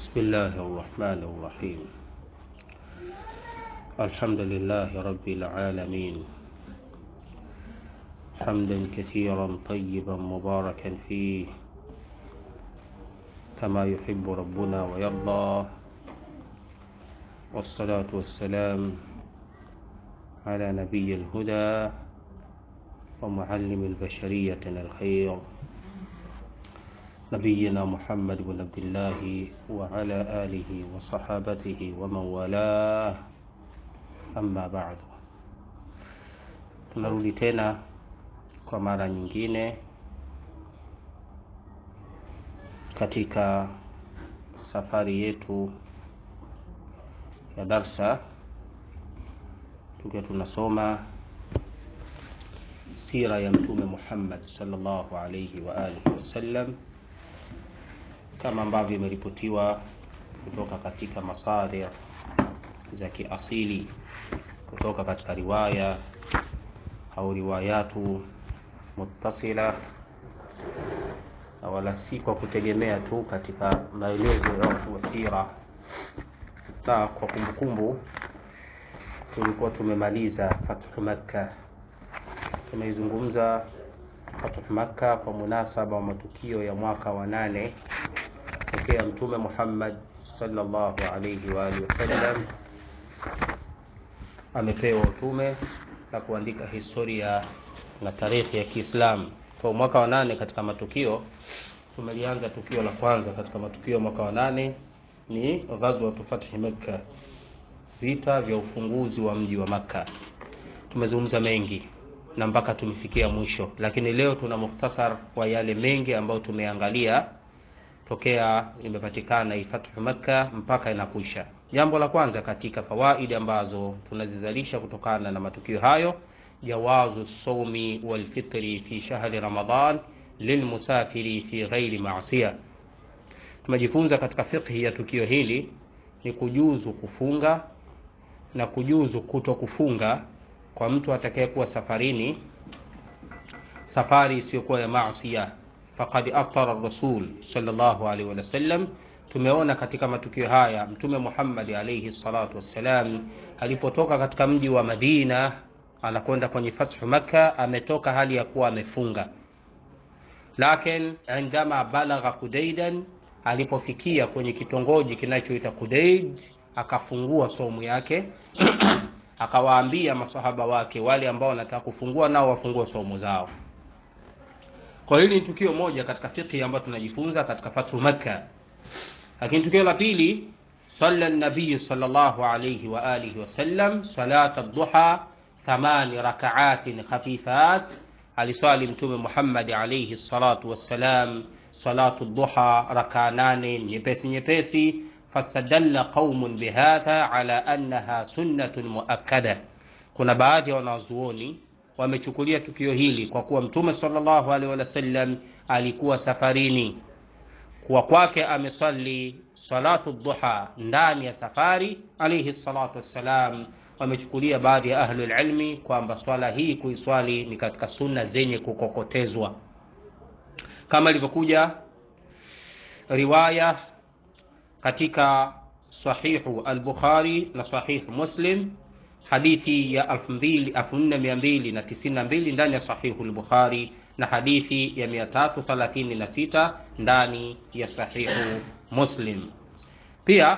بسم الله الرحمن الرحيم الحمد لله رب العالمين حمدا كثيرا طيبا مباركا فيه كما يحب ربنا ويرضى والصلاة والسلام على نبي الهدى ومعلم البشرية الخير نبينا محمد بن عبد الله وعلى آله وصحابته ومن والاه amma ba'du tunarudi tena kwa mara nyingine katika safari yetu ya darsa tukiwa tunasoma sira ya mtume Muhammad sallallahu alayhi wa alihi wasallam kama ambavyo imeripotiwa kutoka katika masadir za kiasili kutoka katika riwaya au riwayatu muttasila na wala si kwa kutegemea tu katika maelezo ya watu wa sira na kwa kumbukumbu tulikuwa tumemaliza fathu makka tumeizungumza fathu makka kwa munasaba wa matukio ya mwaka wa nane tokea mtume muhammad sallallahu alayhi wa alihi wasallam amepewa utume na kuandika historia na tarehe ya Kiislamu. Kwa mwaka wa nane katika matukio tumelianza tukio la kwanza katika matukio mwaka wa nane ni ghazwa fathi Makka, vita vya ufunguzi wa mji wa Makka. Tumezungumza mengi na mpaka tumefikia mwisho, lakini leo tuna mukhtasar wa yale mengi ambayo tumeangalia tokea imepatikana hii fathu Makka mpaka inakwisha. Jambo la kwanza katika fawaidi ambazo tunazizalisha kutokana na matukio hayo, jawazu saumi walfitri fi shahri Ramadan lilmusafiri fi ghairi maasiya. Tumejifunza katika fiqhi ya tukio hili ni kujuzu kufunga na kujuzu kuto kufunga kwa mtu atakayekuwa safarini, safari isiyokuwa ya maasiya. Faqad aftara rasul sallallahu alaihi wasallam tumeona katika matukio haya mtume Muhammad alayhi salatu wassalam alipotoka katika mji wa Madina anakwenda kwenye fathu Makka, ametoka hali ya kuwa amefunga, lakin indama balagha Kudaidan, alipofikia kwenye kitongoji kinachoita Kudaid akafungua somu yake akawaambia masahaba wake wale ambao wanataka kufungua nao wafungua somu zao. Kwa hili ni tukio moja katika fiqh ambayo tunajifunza katika fathu Makka lakini tukio la pili salla nabiyu sallallahu alayhi wa alihi wasallam salat ad-duha thamani rakaatin khafifat, aliswali Mtume Muhammad alayhi salatu wassalam salatu duha rakaa nane nyepesi nyepesi. Fastadalla qaumun bihadha ala annaha sunnatun muakkada, kuna baadhi ya wanazuoni wamechukulia tukio hili kwa kuwa Mtume sallallahu alayhi wasallam alikuwa safarini kuwa kwake ameswali salatu duha ndani ya safari alayhi salatu wassalam. Wamechukulia baadhi ya ahlul ilmi kwamba swala hii kuiswali ni katika sunna zenye kukokotezwa, kama ilivyokuja riwaya katika sahihu al-Bukhari na sahihu Muslim, hadithi ya 4292 ndani ya sahihu al-Bukhari na hadithi ya 336 ndani ya sahihu Muslim. Pia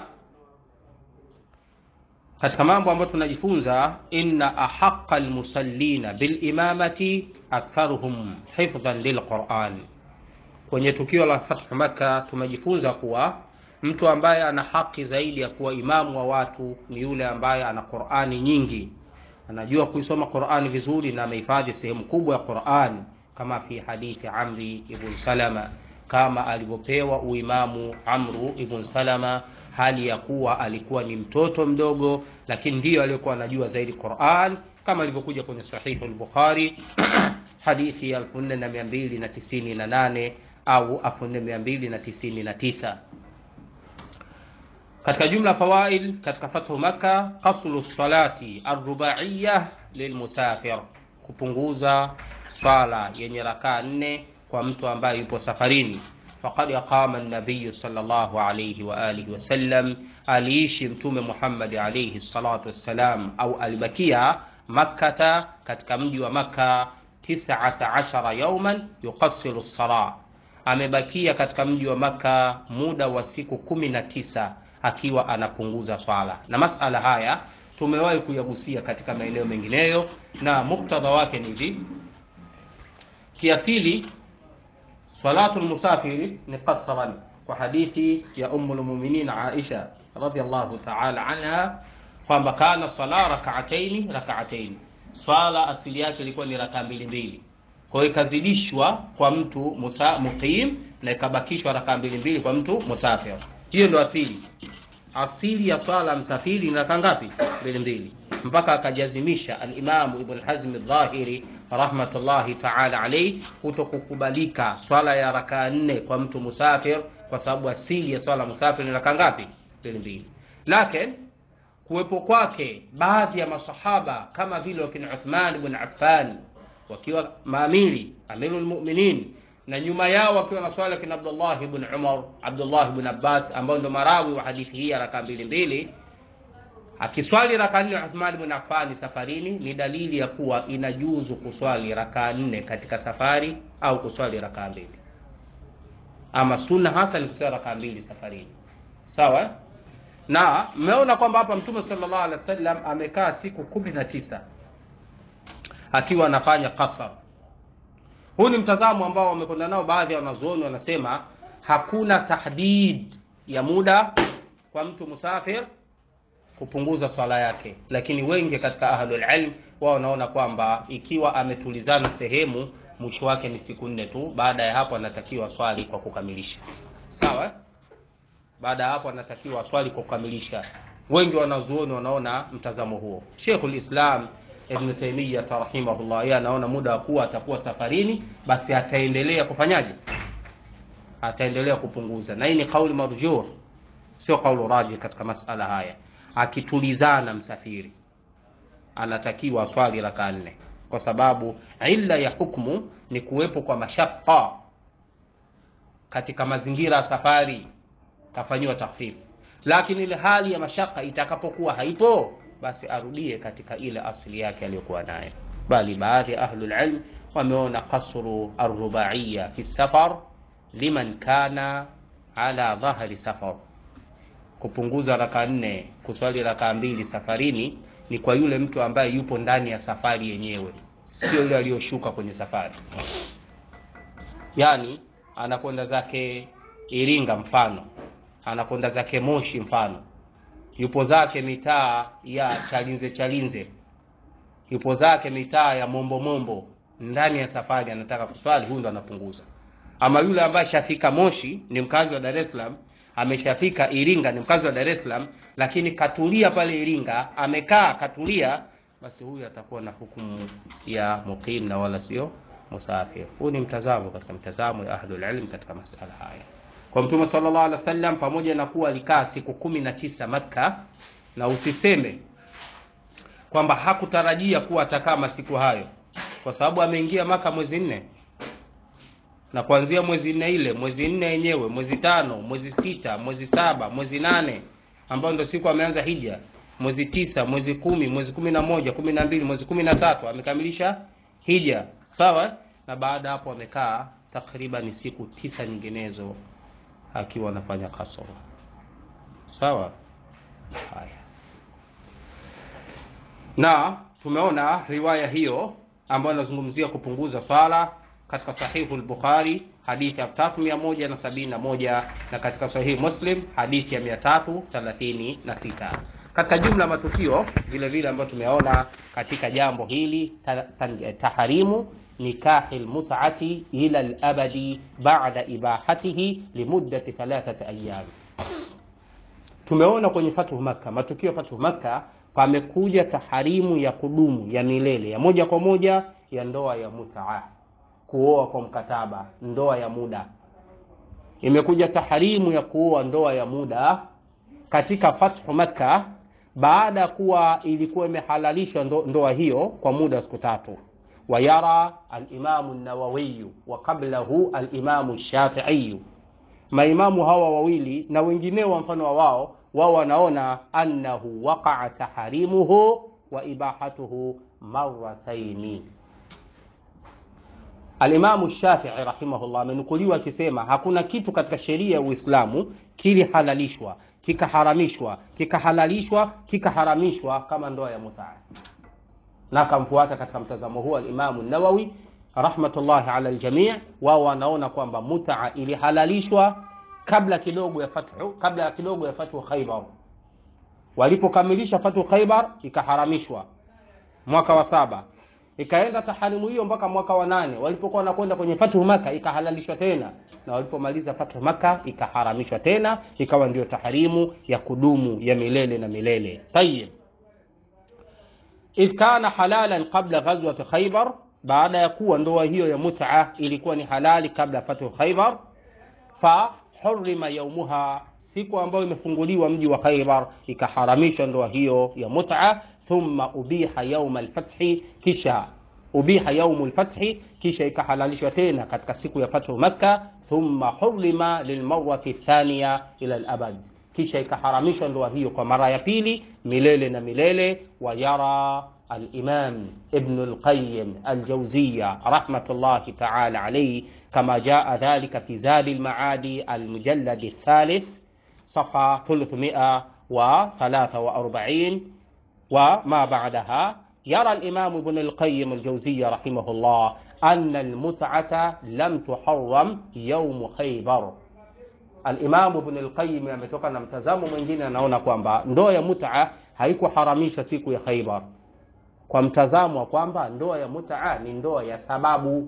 katika mambo ambayo tunajifunza, inna ahaqqa almusallina bilimamati aktharuhum hifdhan lilquran. Kwenye tukio la fathu Makka tumejifunza kuwa mtu ambaye ana haki zaidi ya kuwa imamu wa watu ni yule ambaye ana Qurani nyingi, anajua kuisoma Qurani vizuri na amehifadhi sehemu kubwa ya Qurani kama fi hadithi Amri ibn Salama, kama alivyopewa uimamu Amru ibn Salama hali ya kuwa alikuwa ni mtoto mdogo, lakini ndiyo aliyokuwa anajua zaidi Qur'an, kama ilivyokuja kwenye sahihu al-Bukhari hadithi ya 4298 au 4299. Katika jumla fawaid katika fathu Makka, qaslu salati arrubaiyya lilmusafir, kupunguza swala yenye rakaa nne kwa mtu ambaye yupo safarini. faqad qama an-nabiy sallallahu alayhi wa alihi wasallam, aliishi Mtume Muhammad alayhi salatu wassalam, au alibakia Makkata, katika mji wa Makka, 19 yawman yuqassiru as-salah, amebakia katika mji wa Makka muda wa siku kumi na tisa akiwa anapunguza swala, na masala haya tumewahi kuyagusia katika maeneo mengineyo, na muktadha wake ni hivi: kiasili salatu lmusafiri ni qasran, kwa hadithi ya Ummu lmuminin Aisha radhiyallahu ta'ala anha kwamba kana sala rak'ataini rak'ataini, swala asili yake ilikuwa ni raka mbili mbili. Kwa hiyo ikazidishwa kwa mtu musa, muqim na ikabakishwa raka mbili mbili kwa mtu musafir. Hiyo ndio asili asili ya swala msafiri ni raka ngapi? Mbili mbili, mpaka akajazimisha alimamu Ibn Hazm Adh-Dhahiri rahmatullahi ta'ala alayhi kutokukubalika swala ya raka nne kwa mtu musafir, kwa sababu asili ya swala musafir ni raka ngapi? Mbili mbili. Lakini kuwepo kwake baadhi ya masahaba kama vile wakina Uthman ibn Affan wakiwa maamiri amirul mu'minin na nyuma yao wakiwa na swala kina Abdullah ibn Umar, Abdullah ibn Abbas ambao ndo marawi wa hadithi hii ya raka mbili mbili, akiswali raka nne Uthman ibn Affan safarini, ni dalili ya kuwa inajuzu kuswali raka nne katika safari au kuswali raka mbili, ama sunna hasa ni kuswali raka mbili safarini. Sawa, na mmeona kwamba hapa Mtume sallallahu alaihi wasallam amekaa siku kumi na tisa akiwa anafanya qasar huu ni mtazamo ambao wamekwenda nao baadhi ya wanazuoni, wanasema hakuna tahdid ya muda kwa mtu musafir kupunguza swala yake, lakini wengi katika ahlul ilm wao wanaona kwamba ikiwa ametulizana sehemu, mwisho wake ni siku nne tu. Baada ya hapo anatakiwa swali kwa kukamilisha. Sawa, baada ya hapo anatakiwa swali kwa kukamilisha. Wengi wanazuoni wanaona mtazamo huo. Sheikhul Islam Ibn Taymiyyah rahimahullah, yeye anaona muda wa kuwa atakuwa safarini, basi ataendelea kufanyaje? Ataendelea kupunguza, na hii ni kauli marjuh, sio kauli rajih katika masala haya. Akitulizana msafiri anatakiwa swali raka nne, kwa sababu illa ya hukmu ni kuwepo kwa mashaka katika mazingira ya safari, kafanyiwa takhfifu. Lakini ile hali ya mashaka itakapokuwa haipo basi arudie katika ile asili yake aliyokuwa nayo. Bali baadhi ya ahlul ilm wameona qasru arrubaiya fi safar liman kana ala dhahri safar, kupunguza raka nne kuswali raka mbili safarini ni kwa yule mtu ambaye yupo ndani ya safari yenyewe, sio yule aliyoshuka kwenye safari. Yani anakwenda zake Iringa mfano, anakwenda zake Moshi mfano yupo zake mitaa ya Chalinze Chalinze, yupo zake mitaa ya Mombo Mombo, ndani ya safari anataka kuswali, huyu ndo anapunguza. Ama yule ambaye shafika Moshi ni mkazi wa Dar es Salaam, ameshafika Iringa ni mkazi wa Dar es Salaam, lakini katulia pale Iringa, amekaa katulia, basi huyu atakuwa na hukumu ya muqim na wala sio musafir. Huu ni mtazamo katika mtazamo ya ahlul ilm katika masala haya kwa Mtume sallallahu alaihi wasallam, pamoja na kuwa alikaa siku kumi na tisa Makka, na usiseme kwamba hakutarajia kuwa atakaa masiku hayo, kwa sababu ameingia Maka mwezi nne, na kuanzia mwezi nne ile mwezi nne yenyewe, mwezi tano, mwezi sita, mwezi saba, mwezi nane, ambayo ndio siku ameanza hija, mwezi tisa, mwezi kumi, mwezi kumi na moja, kumi na mbili, mwezi kumi na tatu amekamilisha hija, sawa. Na baada hapo amekaa takriban siku tisa nyinginezo akiwa anafanya kasoro sawa. Haya, na tumeona riwaya hiyo ambayo inazungumzia kupunguza swala katika sahihu al-Bukhari hadithi ya 3171 na katika sahihi Muslim hadithi ya 336. Katika jumla matukio vile vile ambayo tumeona katika jambo hili taharimu nikahi lmutati ila labadi bada ibahatihi limuddati thalathati ayyam. Tumeona kwenye fathu Makka, matukio ya fathu Makka, pamekuja taharimu ya kudumu ya milele ya moja kwa moja ya ndoa ya mutaa, kuoa kwa mkataba, ndoa ya muda. Imekuja taharimu ya kuoa ndoa ya muda katika fathu Makka, baada ya kuwa ilikuwa imehalalishwa ndo, ndoa hiyo kwa muda wa siku tatu wayara alimamu Nawawiyu wa qablahu alimamu Shafiiyu maimamu hawa wawili na wengineo wa mfano wa wao wao wanaona annahu waqaa taharimuhu wa ibahatuhu marataini alimamu shafii rahimahullah amenukuliwa akisema hakuna kitu katika sheria ya uislamu kilihalalishwa kikaharamishwa kikahalalishwa kikaharamishwa kama ndoa ya mutaa na akamfuata katika mtazamo huo alimamu nawawi rahmatullahi ala ljamii wao wanaona kwamba mutaa ilihalalishwa kabla kidogo ya fathu kabla kidogo ya fathu khaibar walipokamilisha fathu khaibar ikaharamishwa mwaka wa saba ikaenda taharimu hiyo mpaka mwaka wa nane walipokuwa wanakwenda kwenye fathu maka ikahalalishwa tena na walipomaliza fathu maka ikaharamishwa tena ikawa ndio taharimu ya kudumu ya milele na milele tayib idh kana halalan qabla ghazwati khaybar baada ya kuwa ndoa hiyo ya mut'a ilikuwa ni halali kabla ya fathu khaybar fa hurima yaumuha siku ambayo imefunguliwa mji wa khaybar ikaharamishwa ndoa hiyo ya mut'a thumma ubiha yauma alfathi kisha ubiha yaumu lfathi kisha ikahalalishwa tena katika siku ya fathu makka thumma hurima lilmarati thaniya ila labad kisha ikaharamishwa ndoa hiyo kwa mara ya pili milele na milele wayara الإمام ابن القيم الجوزية رحمة الله تعالى عليه كما جاء ذلك في زاد المعادي المجلد الثالث صفحة 343 وما بعدها يرى الإمام ابن القيم الجوزية رحمه الله أن المتعة لم تحرم يوم خيبر Alimamu Ibn al-Qayyim ametoka na mtazamo mwingine, anaona kwamba ndoa ya mutaa haikuharamishwa siku ya Khaibar, kwa mtazamo wa kwamba ndoa ya mutaa ni ndoa ya sababu.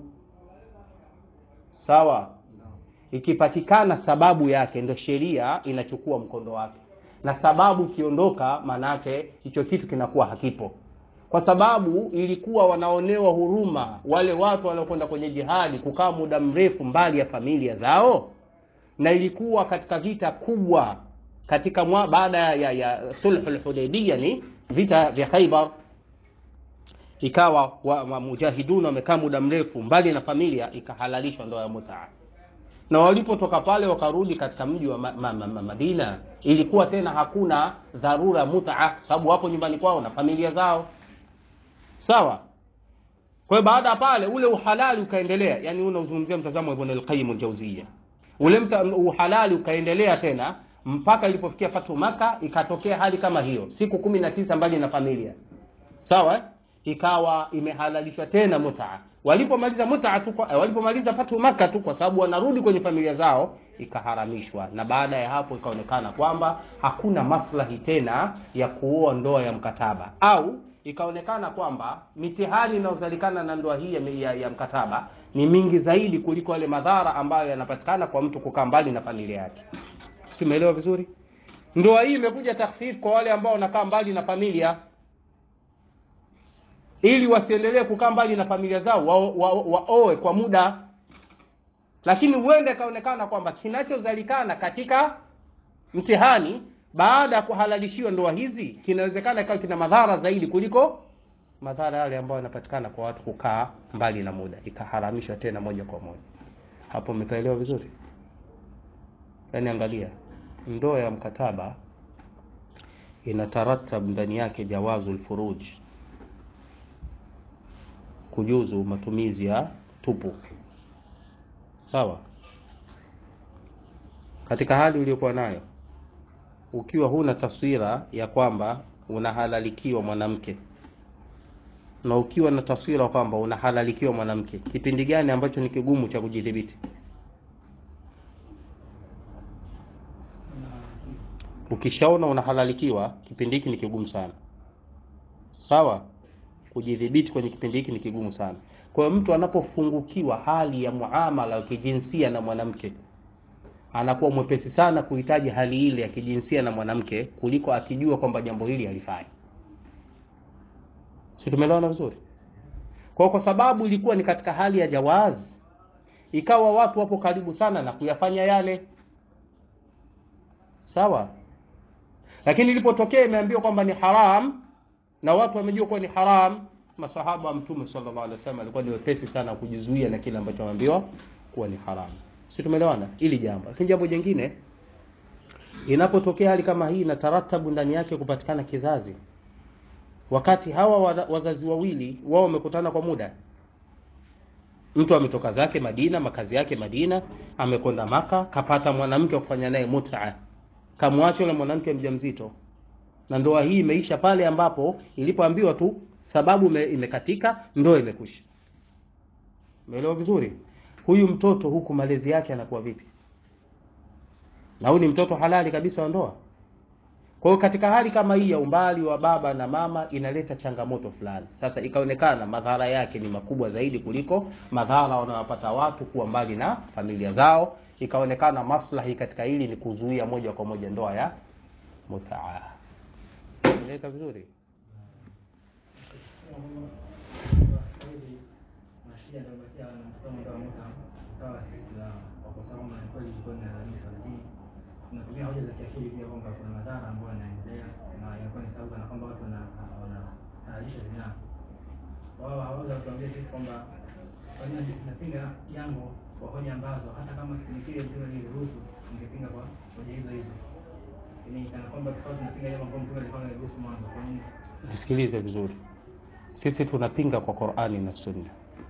Sawa, ikipatikana sababu yake ndo sheria inachukua mkondo wake, na sababu ikiondoka, maanake hicho kitu kinakuwa hakipo, kwa sababu ilikuwa wanaonewa huruma wale watu waliokwenda kwenye jihadi kukaa muda mrefu mbali ya familia zao na ilikuwa katika vita kubwa katika mwa, baada ya, ya sulhul hudaybiyah ni vita vya Khaibar, ikawa mujahidun wamekaa muda mrefu mbali na familia, ikahalalishwa ndoa ya mutaa, na walipotoka pale wakarudi katika mji wa ma, ma, ma, ma, Madina, ilikuwa tena hakuna dharura ya mutaa, kwa sababu wapo nyumbani kwao na familia zao, sawa. Kwa hiyo baada ya pale ule uhalali ukaendelea, yani unaozungumzia mtazamo wa Ibn al-Qayyim al-Jawziyya ule uhalali ukaendelea tena mpaka ilipofikia fatu Maka, ikatokea hali kama hiyo, siku kumi na tisa mbali na familia sawa, ikawa imehalalishwa tena mutaa. Walipomaliza mutaa tu, walipomaliza fatu Maka tu, kwa sababu wanarudi kwenye familia zao, ikaharamishwa. Na baada ya hapo ikaonekana kwamba hakuna maslahi tena ya kuoa ndoa ya mkataba, au ikaonekana kwamba mitihani inayozalikana na ndoa hii ya, ya, ya mkataba ni mingi zaidi kuliko yale madhara ambayo yanapatikana kwa mtu kukaa mbali na familia yake. Simeelewa vizuri? Ndoa hii imekuja takhfif kwa wale ambao wanakaa mbali na familia, ili wasiendelee kukaa mbali na familia zao, waoe wa, wa, wa kwa muda, lakini huenda ikaonekana kwamba kinachozalikana katika mtihani baada ya kuhalalishiwa ndoa hizi kinawezekana ikawa kina madhara zaidi kuliko madhara yale ambayo yanapatikana kwa watu kukaa mbali na muda, ikaharamishwa tena moja kwa moja. Hapo umekaelewa vizuri? Yaani, angalia, ndoa ya mkataba inataratab ndani yake jawazu lfuruj, kujuzu matumizi ya tupu, sawa, katika hali uliyokuwa nayo ukiwa huna taswira ya kwamba unahalalikiwa mwanamke na ukiwa na taswira kwamba unahalalikiwa mwanamke, kipindi gani ambacho ni kigumu cha kujidhibiti? Ukishaona unahalalikiwa, kipindi hiki ni kigumu sana, sawa. Kujidhibiti kwenye kipindi hiki ni kigumu sana. Kwa hiyo mtu anapofungukiwa hali ya muamala wa kijinsia na mwanamke anakuwa mwepesi sana kuhitaji hali ile ya kijinsia na mwanamke kuliko akijua kwamba jambo hili halifai. Si tumeelewana vizuri? Kwa kwa sababu ilikuwa ni katika hali ya jawaz, ikawa watu wapo karibu sana na kuyafanya yale, sawa. Lakini ilipotokea imeambiwa kwamba ni haram na watu wamejua kuwa ni haram, masahaba wa Mtume sallallahu alaihi wasallam alikuwa ni wepesi sana kujizuia na kile ambacho wameambiwa kuwa ni haram. si tumeelewana ili jambo lakini jambo jingine inapotokea hali kama hii na taratabu ndani yake kupatikana kizazi wakati hawa wa- wazazi wawili wao wamekutana kwa muda mtu ametoka zake madina makazi yake madina amekwenda maka kapata mwanamke wa kufanya naye muta kamwacha yule mwanamke mjamzito na ndoa hii imeisha pale ambapo ilipoambiwa tu sababu ime- imekatika ndoa imekwisha umeelewa vizuri huyu mtoto huku malezi yake anakuwa vipi na huyu ni mtoto halali kabisa wa ndoa kwa hiyo katika hali kama hii ya umbali wa baba na mama inaleta changamoto fulani sasa ikaonekana madhara yake ni makubwa zaidi kuliko madhara wanayopata watu kuwa mbali na familia zao ikaonekana maslahi katika hili ni kuzuia moja kwa moja ndoa ya mutaa eleka vizuri mashia anabakia na mtazamo ndio muta kawa sisi la kwa kusema kwamba ni kweli ilikuwa inalalamisha, lakini tunatumia hoja za kiakili pia kwamba kuna madhara ambayo yanaendelea na inakuwa ni sababu na kwamba watu wana- wanahalalisha zinaa. Wao hawawezi kutuambia sisi kwamba kwa nini tunapinga jambo kwa hoja ambazo hata kama kipindi kile mtume aliruhusu ungepinga kwa hoja hizo hizo. Yaani kana kwamba tukawa tunapinga jambo ambalo mtume alikuwa ameruhusu mwanzo. Kwa nini? nisikilize vizuri sisi tunapinga kwa qurani na sunna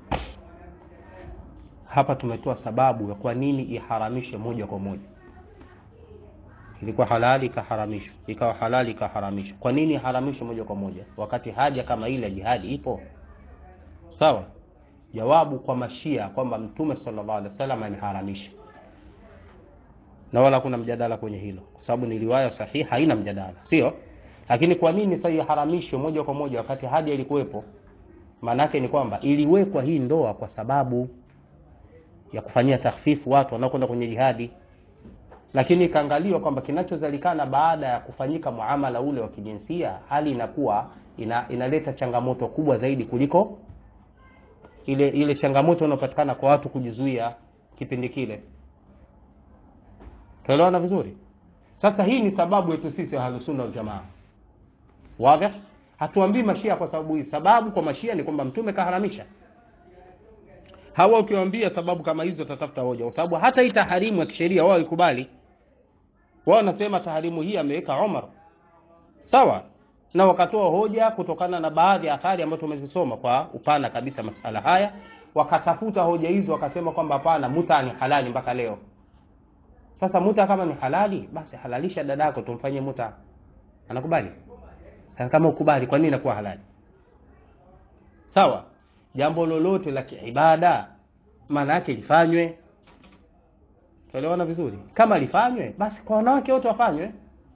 hapa tumetoa sababu ya kwa nini iharamishwe moja kwa moja ilikuwa halali ikaharamishwa ikawa halali ikaharamishwa kwa nini iharamishwe moja kwa moja wakati haja kama ile ya jihadi ipo sawa jawabu kwa mashia kwamba mtume sallallahu alaihi wasallam ameharamisha na wala hakuna mjadala kwenye hilo kwa sababu ni riwaya sahihi haina mjadala sio lakini kwa nini sasa iharamishwe moja kwa moja wakati haja ilikuwepo maanake ni kwamba iliwekwa hii ndoa kwa sababu ya kufanyia takhfifu watu wanaokwenda kwenye jihadi lakini ikaangaliwa kwamba kinachozalikana baada ya kufanyika muamala ule wa kijinsia hali inakuwa ina, inaleta changamoto kubwa zaidi kuliko ile ile changamoto inayopatikana kwa watu kujizuia kipindi kile tuelewana vizuri sasa hii ni sababu yetu sisi ahlusunna waljamaa wadhi hatuambii mashia kwa sababu hii sababu kwa mashia ni kwamba mtume kaharamisha hawa ukiwaambia sababu kama hizo watatafuta hoja kwa sababu hata hii taharimu ya kisheria wao ikubali wao wanasema taharimu hii ameweka Umar sawa na wakatoa hoja kutokana na baadhi ya athari ambazo tumezisoma kwa upana kabisa masala haya wakatafuta hoja hizo wakasema kwamba hapana muta ni halali mpaka leo sasa muta kama ni halali basi halalisha dadako tumfanyie muta anakubali sasa kama ukubali kwa nini inakuwa halali sawa jambo lolote la kiibada maana yake lifanywe tuelewana vizuri kama lifanywe basi kwa wanawake wote wafanywe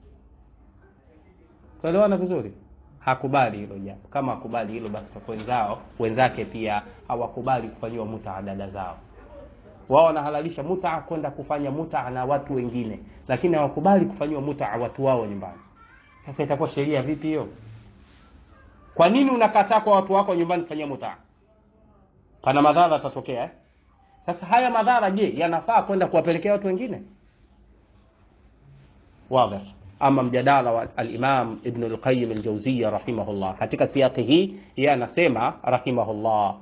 tuelewana vizuri hakubali hilo jambo kama hakubali hilo basi kwa wenzao wenzake pia hawakubali kufanyiwa mutaa dada zao wao wanahalalisha mutaa kwenda kufanya mutaa na watu wengine lakini hawakubali kufanyiwa mutaa watu wao nyumbani sasa itakuwa sheria vipi hiyo kwa nini unakataa kwa watu wako nyumbani kufanyia mutaa pana madhara yatatokea eh? sasa haya madhara je yanafaa kwenda kuwapelekea watu wengine واضح ama mjadala wa al-Imam Ibn al-Qayyim al-Jawziyya rahimahullah katika siyaki hii yeye anasema rahimahullah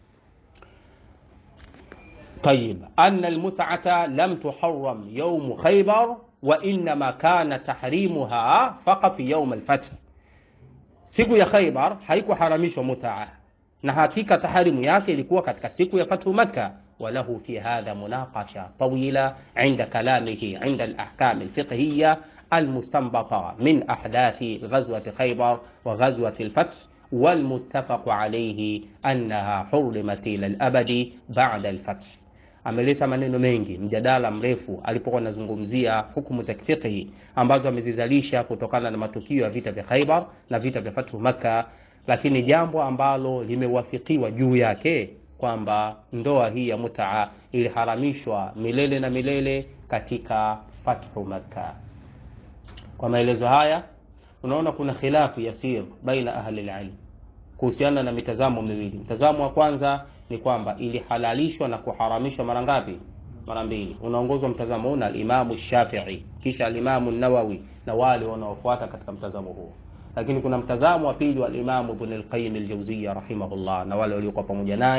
طيب أن المتعة لم تحرم يوم خيبر وإنما كان تحريمها فقط يوم الفتح siku ya Khaybar haikuharamishwa mutaa na hakika taharimu yake ilikuwa katika siku ya fathu Makka وله في هذا مناقشة طويلة عند كلامه عند الأحكام الفقهية المستنبطة من أحداث غزوة خيبر وغزوة الفتح والمتفق عليه أنها حرمت إلى الأبد بعد الفتح ameleta maneno mengi mjadala mrefu alipokuwa anazungumzia hukumu za kifiqhi ambazo amezizalisha kutokana na matukio ya vita vya Khaibar na vita vya Fathu Makka, lakini jambo ambalo limewafikiwa juu yake kwamba ndoa hii ya mutaa iliharamishwa milele na milele katika Fathu Makka. Kwa maelezo haya unaona kuna khilafu yasir baina ahli alilm kuhusiana na mitazamo miwili. Mtazamo wa kwanza ni kwamba ilihalalishwa na kuharamishwa mara ngapi? Mara mbili. Unaongozwa mtazamo huu na al-Imamu Shafi'i, kisha al-Imamu Nawawi na wale wanaofuata katika mtazamo huo. Lakini kuna mtazamo wa pili wa al-Imamu Ibn al-Qayyim al-Jawziyya rahimahullah na wale waliokuwa pamoja naye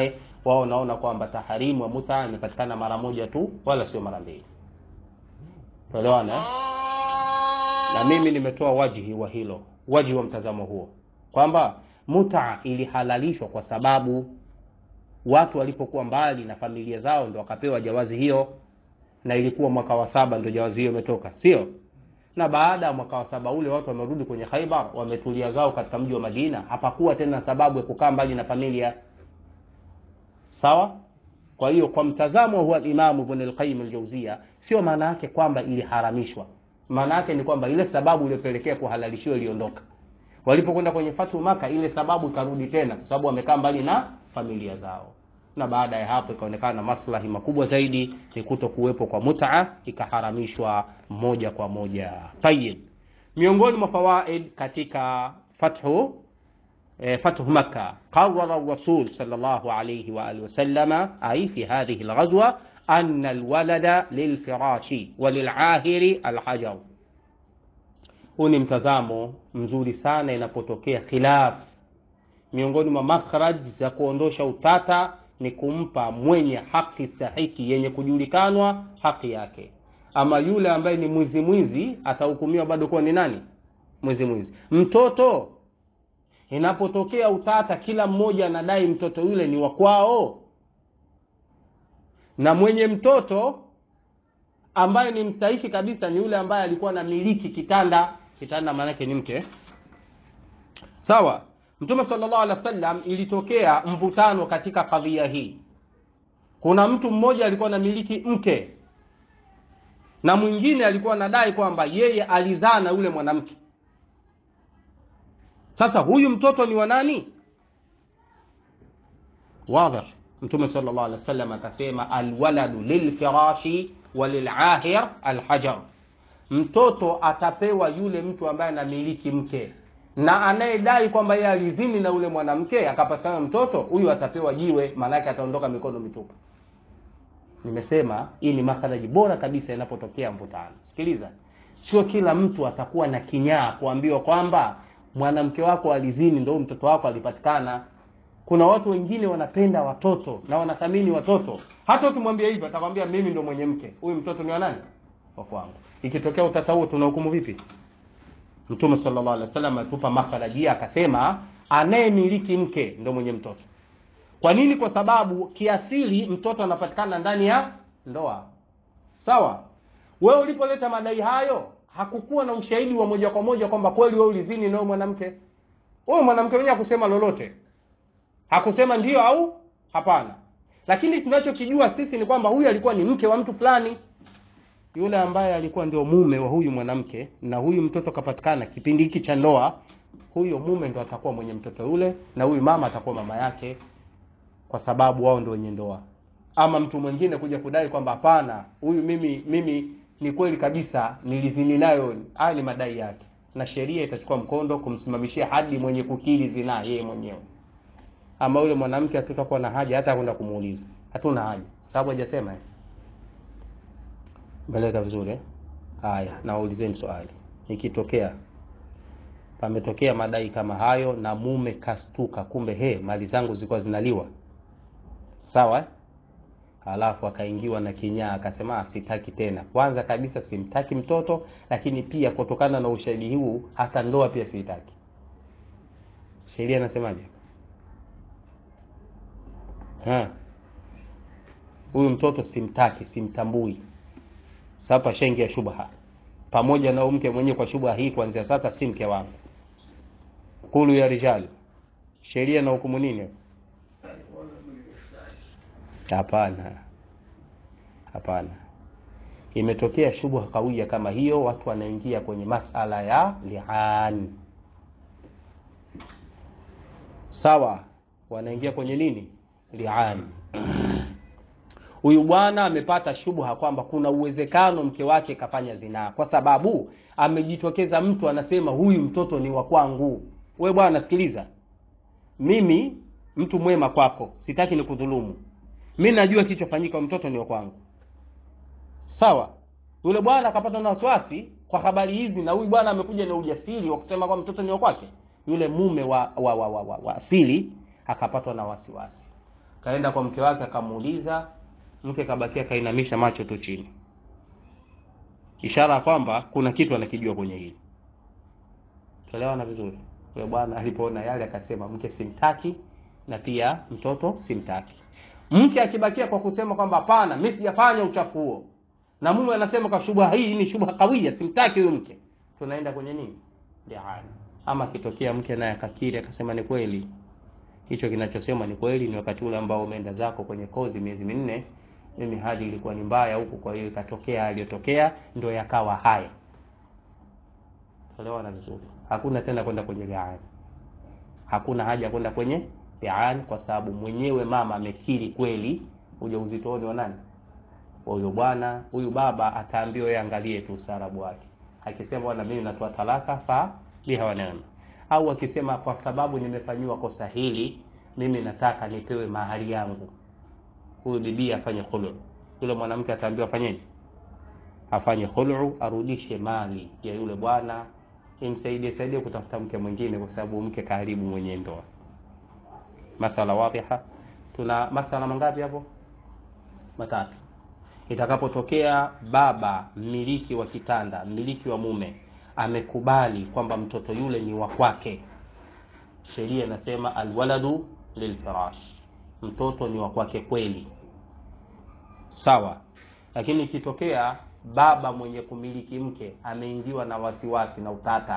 wao wanaona kwamba taharimu wa muta imepatikana mara moja tu wala sio mara mbili tuelewana eh? na mimi nimetoa wajihi wa hilo wajihi wa mtazamo huo kwamba muta ilihalalishwa kwa sababu watu walipokuwa mbali na familia zao ndo wakapewa jawazi hiyo na ilikuwa mwaka wa saba ndo jawazi hiyo imetoka sio na baada ya mwaka wa saba ule watu wamerudi kwenye khaibar wametulia zao katika mji wa madina hapakuwa tena sababu ya kukaa mbali na familia sawa kwa hiyo kwa mtazamo huwa imamu ibn al-qayyim al-jawziya sio maana yake kwamba iliharamishwa maana yake ni kwamba ile sababu iliyopelekea kuhalalishiwa iliondoka walipokwenda kwenye fatu maka ile sababu ikarudi tena kwa sababu wamekaa mbali na familia zao na baada ya hapo ikaonekana maslahi makubwa zaidi ni kuto kuwepo kwa mutaa ikaharamishwa moja kwa moja tayib miongoni mwa fawaid katika fathu eh, fathu makka qarara rasul sallallahu alayhi wa alihi wasallam ay fi hadhihi alghazwa anna alwalada lilfirashi walilahiri alhajar huu ni mtazamo mzuri sana inapotokea khilaf miongoni mwa makhraj za kuondosha utata ni kumpa mwenye haki stahiki yenye kujulikanwa haki yake ama yule ambaye ni mwizi mwizi atahukumiwa bado kuwa ni nani mwizi mwizi mtoto inapotokea utata kila mmoja anadai mtoto yule ni wa kwao na mwenye mtoto ambaye ni mstahiki kabisa ni yule ambaye alikuwa na miliki kitanda kitanda maanake ni mke sawa mtume sallallahu alaihi wasallam ilitokea mvutano katika kadhia hii kuna mtu mmoja alikuwa na miliki mke na mwingine alikuwa anadai kwamba yeye alizaa na yule mwanamke sasa huyu mtoto ni wa nani wadhih mtume sallallahu alaihi wasallam akasema alwaladu lilfirashi walilahir alhajar mtoto atapewa yule mtu ambaye anamiliki mke na anayedai kwamba yeye alizini na yule mwanamke akapatikana mtoto huyu atapewa jiwe maanake ataondoka mikono mitupu nimesema hii ni makharaji bora kabisa inapotokea mvutano sikiliza sio kila mtu atakuwa na kinyaa kuambiwa kwamba mwanamke wako alizini ndo mtoto wako alipatikana kuna watu wengine wanapenda watoto na wanathamini watoto hata ukimwambia hivyo atakwambia mimi ndo mwenye mke huyu mtoto ni wa nani wa kwangu ikitokea utata huo tunahukumu vipi mtume sallallahu alaihi wasallam atupa makharajia akasema anayemiliki mke ndo mwenye mtoto kwa nini kwa sababu kiasili mtoto anapatikana ndani ya ndoa sawa wewe ulipoleta madai hayo hakukuwa na ushahidi wa moja kwa moja kwamba kweli wewe ulizini na mwanamke huyo mwanamke mwenyewe hakusema lolote hakusema ndio au hapana lakini tunachokijua sisi ni kwamba huyu alikuwa ni mke wa mtu fulani yule ambaye alikuwa ndio mume wa huyu mwanamke na huyu mtoto kapatikana kipindi hiki cha ndoa huyo mume ndo atakuwa mwenye mtoto yule na huyu mama atakuwa mama yake kwa sababu wao ndio wenye ndoa ama mtu mwingine kuja kudai kwamba hapana huyu mimi mimi ni kweli kabisa nilizini nayo haya ni madai yake na sheria itachukua mkondo kumsimamishia hadi mwenye kukiri zinaa yeye mwenyewe ama yule mwanamke hatutakuwa na haja hata kwenda kumuuliza hatuna haja sababu hajasema eh mbeleka vizuri eh? haya nawaulizeni swali ikitokea pametokea madai kama hayo na mume kastuka kumbe he mali zangu zilikuwa zinaliwa sawa eh? alafu akaingiwa na kinyaa akasema sitaki tena kwanza kabisa simtaki mtoto lakini pia kutokana na ushahidi huu hata ndoa pia sitaki sheria inasemaje huyu mtoto simtaki simtambui sasa shaingia shubha pamoja na mke mwenyewe kwa shubha hii kuanzia sasa si mke wangu kulu ya rijali sheria na hukumu nini hapana hapana imetokea shubha kawia kama hiyo watu wanaingia kwenye masala ya lian sawa wanaingia kwenye nini lian huyu bwana amepata shubha kwamba kuna uwezekano mke wake kafanya zinaa kwa sababu amejitokeza mtu anasema huyu mtoto ni wa kwangu we bwana sikiliza mimi mtu mwema kwako sitaki nikudhulumu mi najua kilichofanyika mtoto ni wa kwangu sawa yule bwana akapata na wasiwasi kwa habari hizi na huyu bwana amekuja na ujasiri wa kusema kwamba mtoto ni wa kwake yule mume wa, wa, wa, wa, wa, wa asili akapatwa na wasiwasi kaenda kwa mke wake akamuuliza mke kabakia kainamisha macho tu chini ishara ya kwamba kuna kitu anakijua kwenye hili tuelewana vizuri yule bwana alipoona yale akasema mke simtaki na pia mtoto simtaki mke akibakia kwa kusema kwamba hapana mimi sijafanya uchafu huo na mume anasema kwa shubha hii ni shubha kawia simtaki huyo mke tunaenda kwenye nini liana ama akitokea mke naye akakiri akasema ni kweli hicho kinachosema ni kweli ni wakati ule ambao umeenda zako kwenye kozi miezi minne mimi hali ilikuwa ni mbaya huku kwa hiyo ikatokea aliyotokea ndo yakawa haya elewana vizuri hakuna tena kwenda kwenye liani hakuna haja ya kwenda kwenye liani kwa sababu mwenyewe mama amekiri kweli ujauzitoni wa nani wa huyo bwana huyu baba ataambiwa yeye angalie tu ustaarabu wake akisema bwana mimi natoa talaka fa biha wa neema au akisema kwa sababu nimefanyiwa kosa hili mimi nataka nipewe mahari yangu huyu bibi afanye khulu yule mwanamke ataambiwa afanyeje afanye khulu arudishe mali ya yule bwana imsaidie saidie kutafuta mke mwingine kwa sababu mke karibu mwenye ndoa masala wadhiha tuna masala mangapi hapo matatu itakapotokea baba mmiliki wa kitanda mmiliki wa mume amekubali kwamba mtoto yule ni wa kwake sheria inasema alwaladu lilfirash mtoto ni wa kwake kweli sawa lakini ikitokea baba mwenye kumiliki mke ameingiwa na wasiwasi na utata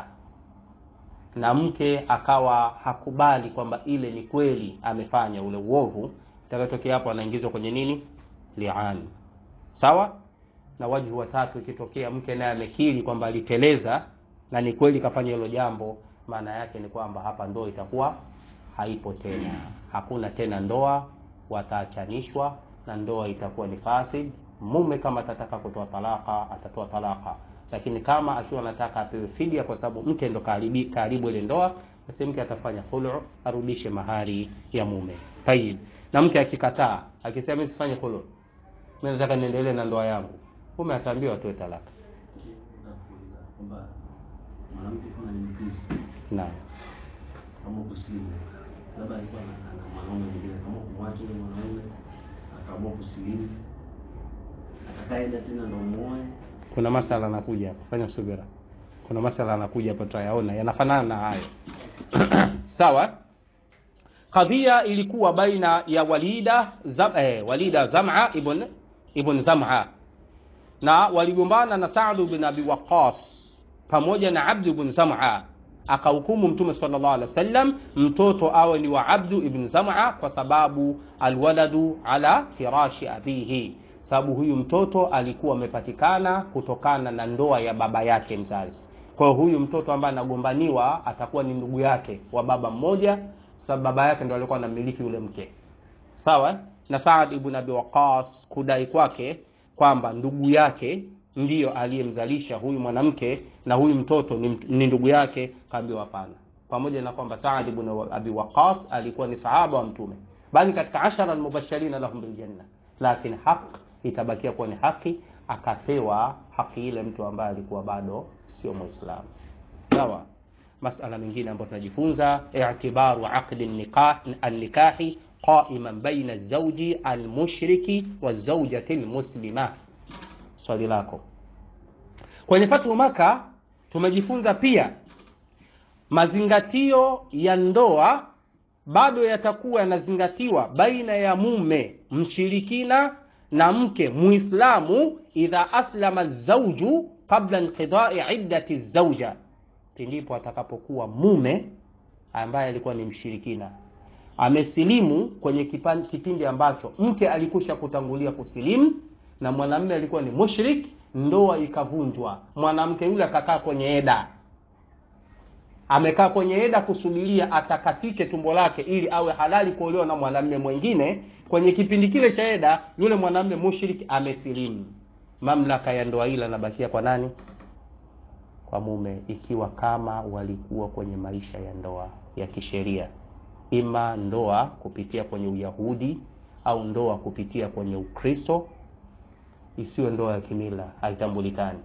na mke akawa hakubali kwamba ile ni kweli amefanya ule uovu itakayotokea hapo anaingizwa kwenye nini liani sawa na wajhu watatu ikitokea mke naye amekiri kwamba aliteleza na ni kweli kafanya hilo jambo maana yake ni kwamba hapa ndoa itakuwa haipo tena hakuna tena ndoa wataachanishwa na ndoa itakuwa ni fasid mume kama atataka kutoa talaka atatoa talaka lakini kama akiwa anataka apewe fidia kwa sababu mke ndo karibi, karibu ile ndoa basi mke atafanya khulu arudishe mahari ya mume tayib na mke akikataa akisema mimi sifanye khulu mimi nataka niendelee na ndoa yangu mume ataambiwa atoe talaka Nakuuliza kwamba mwanamke kama ni Mkristo naam kama kusilimu, labda alikuwa na na mwanaume mwingine, kama kumwacha yule mwanaume akaamua kusilimu, atakaenda tena ndo muoe kuna masala anakuja hapa fanya subira kuna masala anakuja hapa tutayaona yanafanana na hayo sawa kadhia ilikuwa baina ya walida zam, eh, walida zama ibn ibn zama na waligombana na Saad bin Abi Waqqas pamoja na Abd ibn Zam'a akahukumu Mtume sallallahu alaihi wasallam mtoto awe ni wa Abdu ibn Zam'a kwa sababu alwaladu ala firashi abihi, sababu huyu mtoto alikuwa amepatikana kutokana na ndoa ya baba yake mzazi. Kwa hiyo huyu mtoto ambaye anagombaniwa atakuwa ni ndugu yake wa baba mmoja, sababu baba yake ndo alikuwa anamiliki yule mke sawa na Saad ibn Abi Waqqas kudai kwake kwamba ndugu yake ndiyo aliyemzalisha huyu mwanamke na huyu mtoto ni, mt- ni ndugu yake, kaambiwa hapana, pamoja na kwamba Saad ibn Abi Waqqas alikuwa ni sahaba wa Mtume, bali katika ashara almubashirina lahum biljanna, lakini haq itabakia kuwa ni haki, akapewa haki ile mtu ambaye alikuwa bado sio Muislamu. Sawa. Masala mengine ambayo tunajifunza i'tibaru aqdi nikah an-nikahi qa'iman baina az-zawji al-mushriki wa zawjati al-muslima. Swali lako. Kwenye Fathu Maka tumejifunza pia mazingatio ya ndoa bado yatakuwa yanazingatiwa baina ya mume mshirikina na mke muislamu idha aslama zauju qabla inqidai iddati zauja pindipo atakapokuwa mume ambaye alikuwa ni mshirikina amesilimu kwenye kipan- kipindi ambacho mke alikusha kutangulia kusilimu na mwanamume alikuwa ni mushrik ndoa ikavunjwa mwanamke yule akakaa kwenye eda amekaa kwenye eda kusubiria atakasike tumbo lake ili awe halali kuolewa na mwanamume mwingine kwenye kipindi kile cha eda yule mwanamume mushrik amesilimu mamlaka ya ndoa ile anabakia kwa nani kwa mume ikiwa kama walikuwa kwenye maisha ya ndoa ya kisheria ima ndoa kupitia kwenye uyahudi au ndoa kupitia kwenye ukristo isiwe ndoa ya kimila haitambulikani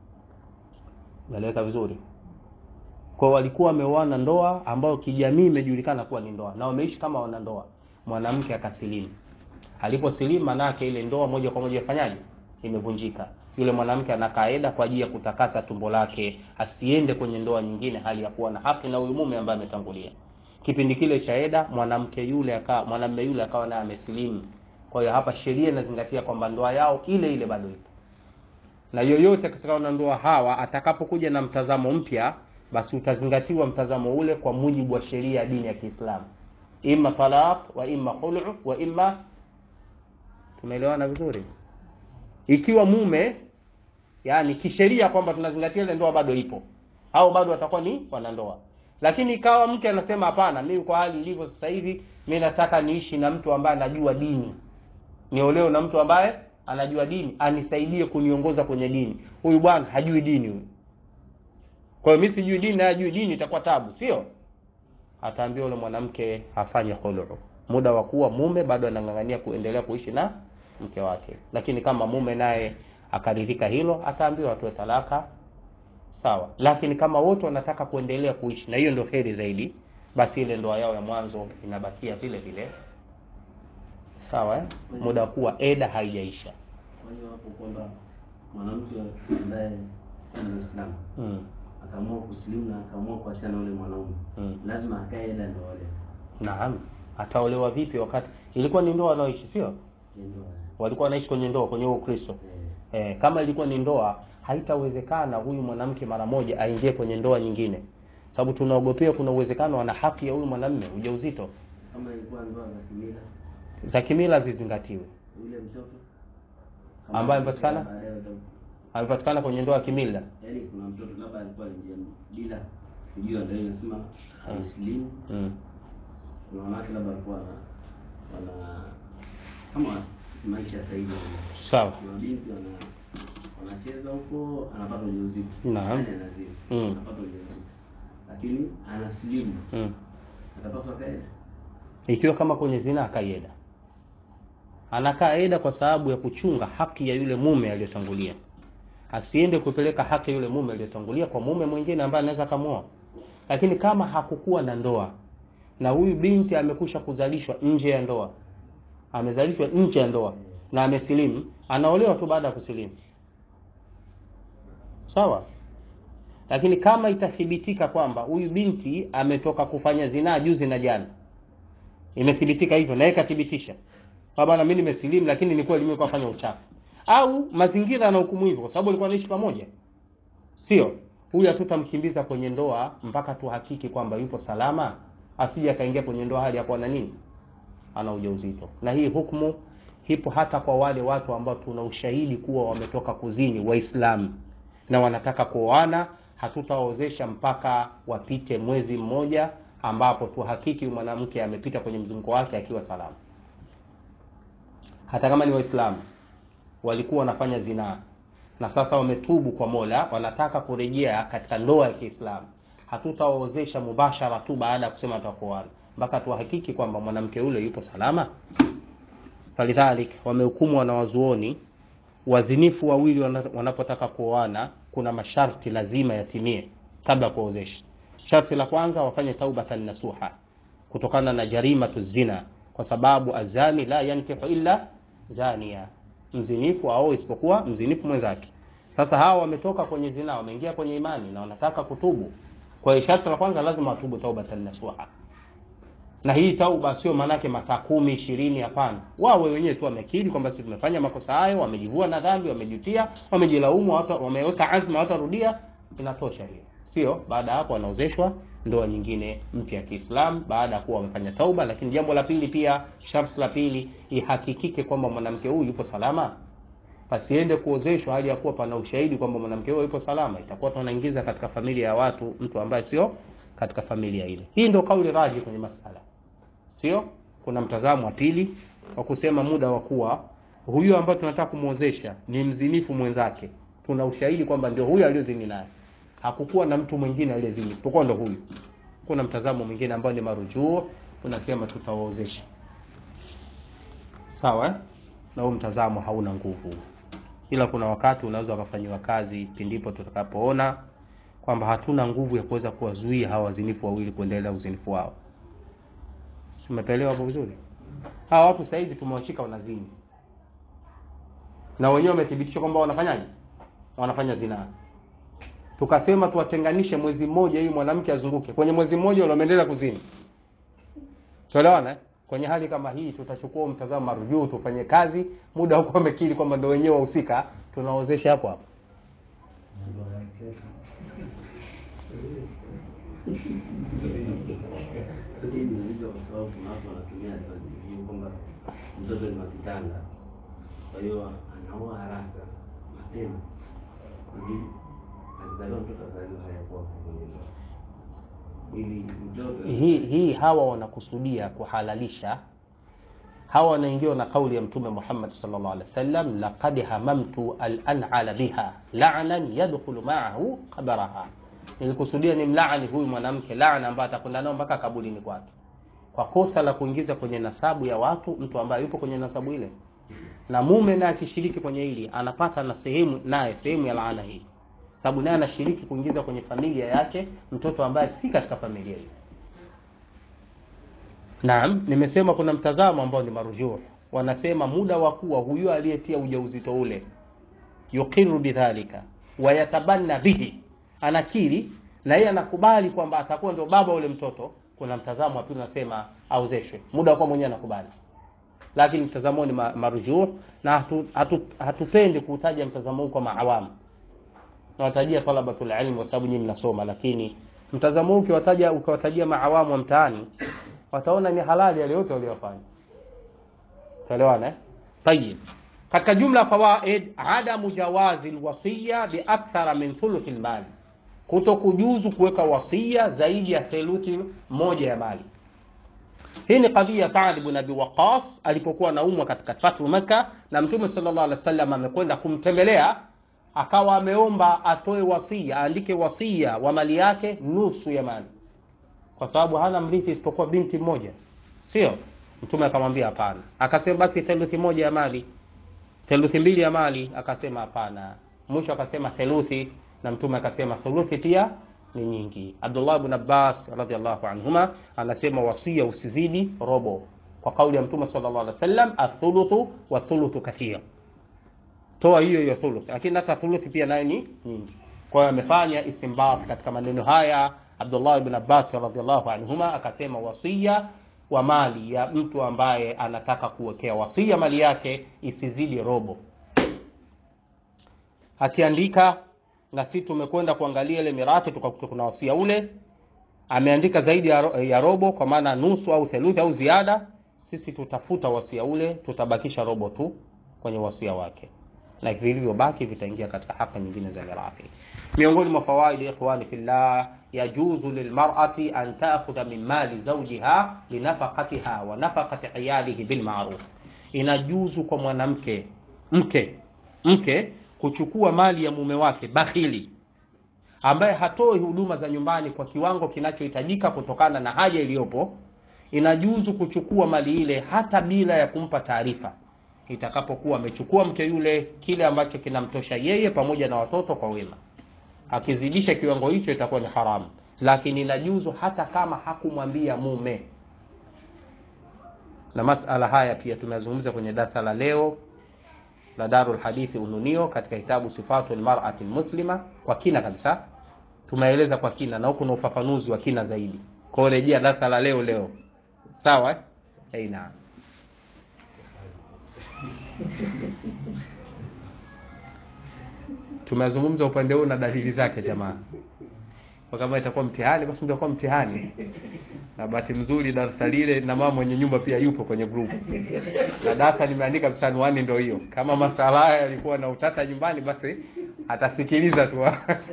naeleweka vizuri kwa walikuwa wameoana ndoa ambayo kijamii imejulikana kuwa ni ndoa na wameishi kama wanandoa mwanamke akasilimu aliposilimu manake ile ndoa moja kwa moja ifanyaje imevunjika yule mwanamke ana kaida kwa ajili ya kutakasa tumbo lake asiende kwenye ndoa nyingine hali ya kuwa na haki na huyu mume ambaye ametangulia kipindi kile cha eda mwanamke yule akawa mwanamume yule akawa naye amesilimu kwa hiyo hapa sheria inazingatia kwamba ndoa yao ile ile bado ipo na yoyote katika wanandoa hawa atakapokuja na mtazamo mpya basi utazingatiwa mtazamo ule kwa mujibu wa sheria ya dini ya kiislamu imma talaq wa imma khulu wa imma tumeelewana vizuri ikiwa mume yani kisheria kwamba tunazingatia ile ndoa bado ipo au bado watakuwa ni wanandoa lakini ikawa mke anasema hapana mimi kwa hali ilivyo sasa hivi mi nataka niishi na mtu ambaye anajua dini niolewe na mtu ambaye anajua dini anisaidie kuniongoza kwenye dini huyu bwana hajui dini huyu kwa hiyo mi sijui dini naye hajui dini itakuwa tabu sio ataambia yule mwanamke afanye khulu muda wa kuwa mume bado anang'ang'ania kuendelea kuishi na mke wake lakini kama mume naye akaridhika hilo ataambiwa atoe talaka sawa lakini kama wote wanataka kuendelea kuishi na hiyo ndio heri zaidi basi ile ndoa yao ya mwanzo inabakia vile vile sawa eh? muda wa kuwa eda haijaisha Kwa hiyo hapo kwamba mwanamke ambaye si Muislamu mm. akaamua kusilimu na akaamua kuachana na yule mwanaume Mm. lazima akae eda ndio wale naam ataolewa vipi wakati ilikuwa ni ndoa wanaoishi sio ndio walikuwa wanaishi kwenye ndoa kwenye huo ukristo eh, kama ilikuwa ni ndoa haitawezekana huyu mwanamke mara moja aingie kwenye ndoa nyingine sababu tunaogopea kuna uwezekano ana haki ya huyu mwanamme ujauzito kama ilikuwa ndoa za kimila za kimila zizingatiwe yule mtoto Ambaye amepatikana? baadaye uta- amepatikana kwenye ndoa ya kimila yaani kuna mtoto labda alikuwa ni bila kujua ndio inasema amesilimu mm. kuna wanawake labda walikuwa wana wana kama maisha ya sasa hivi sawa kuna binti wana wanacheza huko anapata ujauzito Naam. Yaani anazini Mm. anapata ujauzito lakini anasilimu mm. atapaswa kaenda ikiwa kama kwenye zina akaieda anakaa eda kwa sababu ya kuchunga haki ya yule mume aliyotangulia asiende kupeleka haki ya yule mume aliyotangulia kwa mume mwingine ambaye anaweza akamwoa lakini kama hakukuwa na ndoa na huyu binti amekusha kuzalishwa nje ya ndoa amezalishwa nje ya ndoa na amesilimu anaolewa tu baada ya kusilimu sawa lakini kama itathibitika kwamba huyu binti ametoka kufanya zinaa juzi na jana imethibitika hivyo na yeye kathibitisha kwamba na mimi nimesilimu lakini nilikuwa nimekuwa fanya uchafu au mazingira na hukumu hivyo kwa sababu alikuwa anaishi pamoja sio huyu hatutamkimbiza kwenye ndoa mpaka tuhakiki kwamba yupo salama asije akaingia kwenye ndoa hali ya kuwa na nini ana ujauzito na hii hukumu ipo hata kwa wale watu ambao tuna ushahidi kuwa wametoka kuzini waislamu na wanataka kuoana hatutawaozesha mpaka wapite mwezi mmoja ambapo tuhakiki huyu mwanamke amepita kwenye mzunguko wake akiwa salama hata kama ni waislamu walikuwa wanafanya zinaa na sasa wametubu kwa mola wanataka kurejea katika ndoa ya kiislamu hatutawaozesha mubashara tu baada ya kusema tutakuoana mpaka tuhakiki kwamba mwanamke yule yupo salama falidhalik wamehukumu wanawazuoni wazinifu wawili wana- wanapotaka kuoana kuna masharti lazima yatimie kabla ya kuozesha sharti la kwanza wafanye taubatan nasuha kutokana na jarimatu zina kwa sababu azani la yankihu illa zania mzinifu ao isipokuwa mzinifu mwenzake sasa hawa wametoka kwenye zina wameingia kwenye imani na wanataka kutubu kwa hiyo sharti la kwanza lazima watubu taubatan nasuha na hii tauba sio maanake masaa kumi ishirini hapana wawe wenyewe tu wamekiri kwamba sisi tumefanya makosa hayo wamejivua na dhambi wamejutia wamejilaumu hata- wameweka azma watarudia inatosha hiyo sio baada ya hapo wanaozeshwa ndoa nyingine mpya ya kiislamu baada ya kuwa wamefanya tauba lakini jambo la pili pia sharti la pili ihakikike kwamba mwanamke huyu yupo salama pasiende kuozeshwa hali ya kuwa pana ushahidi kwamba mwanamke huyo yupo salama itakuwa tunaingiza katika familia ya watu mtu ambaye sio katika familia ile hii ndio kauli raji kwenye masala sio kuna mtazamo wa pili wa kusema muda wa kuwa huyu ambaye tunataka kumwozesha ni mzinifu mwenzake tuna ushahidi kwamba ndio huyu aliyozini naye hakukuwa na mtu mwingine aliyezini isipokuwa ndo huyu kuna mtazamo mwingine ambao ni marujuo unasema tutawaozesha sawa eh? na huu mtazamo hauna nguvu ila kuna wakati unaweza ukafanyiwa kazi pindipo tutakapoona kwamba hatuna nguvu ya kuweza kuwazuia hawa wazinifu wawili kuendelea uzinifu wao umepelewa hapo vizuri hawa watu sasa hivi tumewashika wanazini na wenyewe wamethibitisha kwamba wanafanyaje wanafanya zinaa tukasema tuwatenganishe mwezi mmoja ili mwanamke azunguke kwenye mwezi mmoja ule wameendelea kuzini tuelewana eh? kwenye hali kama hii tutachukua mtazamo marujuu tufanye kazi muda huko wamekiri kwamba ndo wenyewe wahusika tunaozesha hapo hapo Hii inauliza kwa sababu kuna watu wanatumia advice hiyo kwamba mtoto ni wa kitanga, kwa hiyo anaoa haraka mapema ili akizaliwa mtoto azaliwa hayakuwa kwenye ndoa, ili mtoto hii hii hawa wanakusudia kuhalalisha hawa wanaingiwa na kauli ya mtume Muhammad sallallahu alaihi wasallam laqad hamamtu al an'ala biha la'nan yadkhulu ma'ahu qabraha nilikusudia ni mlaani huyu mwanamke laana ambaye atakwenda nao mpaka kaburini kwake kwa kosa la kuingiza kwenye nasabu ya watu mtu ambaye yupo kwenye nasabu ile na mume naye akishiriki kwenye hili anapata na sehemu naye sehemu ya laana hii sababu naye anashiriki kuingiza kwenye familia yake mtoto ambaye si katika familia hiyo Naam, nimesema kuna mtazamo ambao ni marujuh. Wanasema muda wa kuwa huyu aliyetia ujauzito ule yuqiru bidhalika wa yatabanna bihi, anakiri na yeye anakubali kwamba atakuwa ndio baba ule mtoto. Kuna mtazamo wa pili unasema aozeshwe, muda wa kuwa mwenyewe anakubali, lakini mtazamo ni ma- marujuh na hatu, hatu, hatupendi kuutaja mtazamo huu kwa maawamu. Nawatajia talabatul ilm kwa sababu nyinyi mnasoma, lakini mtazamo huu ukiwataja ukiwatajia maawamu wa mtaani wataona ni halali yale yote waliyofanya. Tuelewana eh? Tayib. Katika jumla fawaid, adamu jawazi alwasiya bi akthara min thuluthi almali, kuto kujuzu kuweka wasia zaidi ya theluthi moja ya mali. Hii ni kadhia Saad ibn Abi Waqqas alipokuwa anaumwa katika Fathu Makkah, na Mtume sallallahu alaihi wasallam amekwenda kumtembelea, akawa ameomba atoe wasia, aandike wasia wa mali yake nusu ya mali kwa sababu hana mrithi isipokuwa binti mmoja, sio? Mtume akamwambia hapana, akasema basi theluthi moja ya mali, theluthi mbili ya mali, akasema hapana. Mwisho akasema theluthi, na Mtume akasema thuluthi pia ni nyingi. Abdullah ibn Abbas radhiallahu anhuma anasema wasia usizidi robo, kwa kauli ya Mtume sallallahu alaihi wasallam, athuluthu wa thuluthu kathir, toa hiyo hiyo thuluth, lakini hata thuluthi pia nayo ni nyingi. Kwa hiyo amefanya istinbat katika maneno haya Abdullah ibn Abbas radhiallahu anhuma akasema wasia wa mali ya mtu ambaye anataka kuwekea wasia mali yake isizidi robo. Akiandika na sisi tumekwenda kuangalia ile mirathi tukakuta kuna wasia ule ameandika zaidi ya, ro- ya robo kwa maana nusu au theluthi au ziada, sisi tutafuta wasia ule, tutabakisha robo tu kwenye wasia wake na vilivyobaki vitaingia katika haki nyingine za mirathi. Miongoni mwa fawaidi ikhwani fillah, yajuzu lilmar'ati an ta'khudha min mali zawjiha linafaqatiha wa nafaqati iyalihi bil ma'ruf, inajuzu kwa mwanamke mke mke kuchukua mali ya mume wake bakhili ambaye hatoi huduma za nyumbani kwa kiwango kinachohitajika kutokana na haja iliyopo, inajuzu kuchukua mali ile hata bila ya kumpa taarifa itakapokuwa amechukua mke yule kile ambacho kinamtosha yeye pamoja na watoto kwa wema. Akizidisha kiwango hicho itakuwa ni haramu, lakini inajuzu hata kama hakumwambia mume. Na masala haya pia tumezungumza kwenye darasa la leo la Darul Hadithi Ununio katika kitabu Sifatul Mar'ati Muslima kwa kina kabisa, tumeeleza kwa kina na huku na ufafanuzi wa kina zaidi. Kwa hiyo rejea darasa la leo leo, sawa eh? Hey, naam. tumezungumza upande huu na dalili zake jamaa kwa kama itakuwa mtihani basi ndio mtihani na bahati mzuri darasa lile na mama mwenye nyumba pia yupo kwenye group na darasa limeandika msanuani ndio hiyo kama masala haya yalikuwa na utata nyumbani basi atasikiliza tu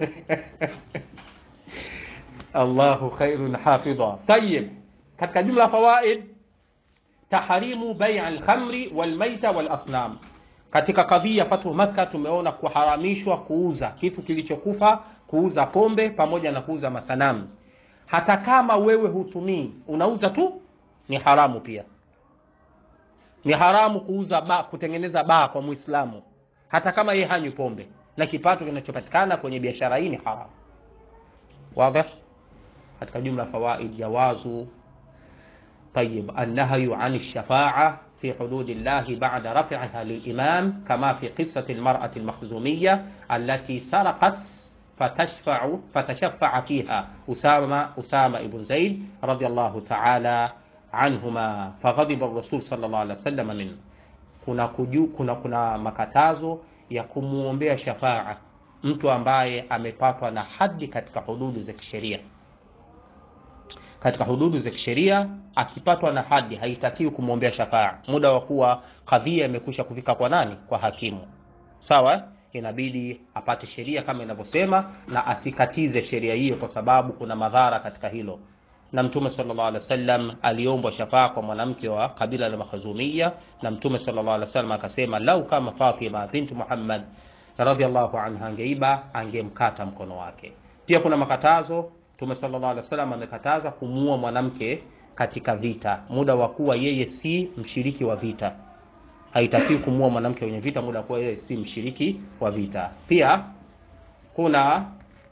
Allahu khairun hafidha tayib katika jumla fawaid taharimu bai' al-khamri wal-maita wal-asnam katika kadhia Fathu Makka tumeona kuharamishwa kuuza kitu kilichokufa, kuuza pombe pamoja na kuuza masanamu. Hata kama wewe hutumii, unauza tu, ni haramu pia. Ni haramu kuuza ba, kutengeneza baa kwa Muislamu, hata kama yeye hanywi pombe, na kipato kinachopatikana kwenye biashara hii ni haramu. Wazi? Katika jumla fawaid, jawazu طيب النهي عن الشفاعة في حدود الله بعد رفعها للإمام كما في قصة المرأة المخزومية التي سرقت فتشفع فتشفع فيها أسامة أسامة بن زيد رضي الله تعالى عنهما فغضب الرسول صلى الله عليه وسلم منه kuna, kuju, kuna, kuna makatazo ya kumwombea shafaa mtu ambaye amepatwa na hadi katika hududu za kisheria katika hududu za kisheria akipatwa na hadi haitakiwi kumwombea shafaa muda wa kuwa kadhia imekwisha kufika kwa nani kwa hakimu sawa inabidi apate sheria kama inavyosema na asikatize sheria hiyo kwa sababu kuna madhara katika hilo na mtume sallallahu alaihi wasallam aliombwa shafaa kwa mwanamke wa kabila la makhazumia na mtume sallallahu alaihi wasallam akasema lau kama Fatima binti Muhammad radhiallahu anha angeiba angemkata mkono wake pia kuna makatazo mtume sallallahu alaihi wasallam amekataza kumuua mwanamke katika vita muda wa kuwa yeye si mshiriki wa vita haitakiwi kumuua mwanamke kwenye vita muda wa kuwa yeye si mshiriki wa vita pia kuna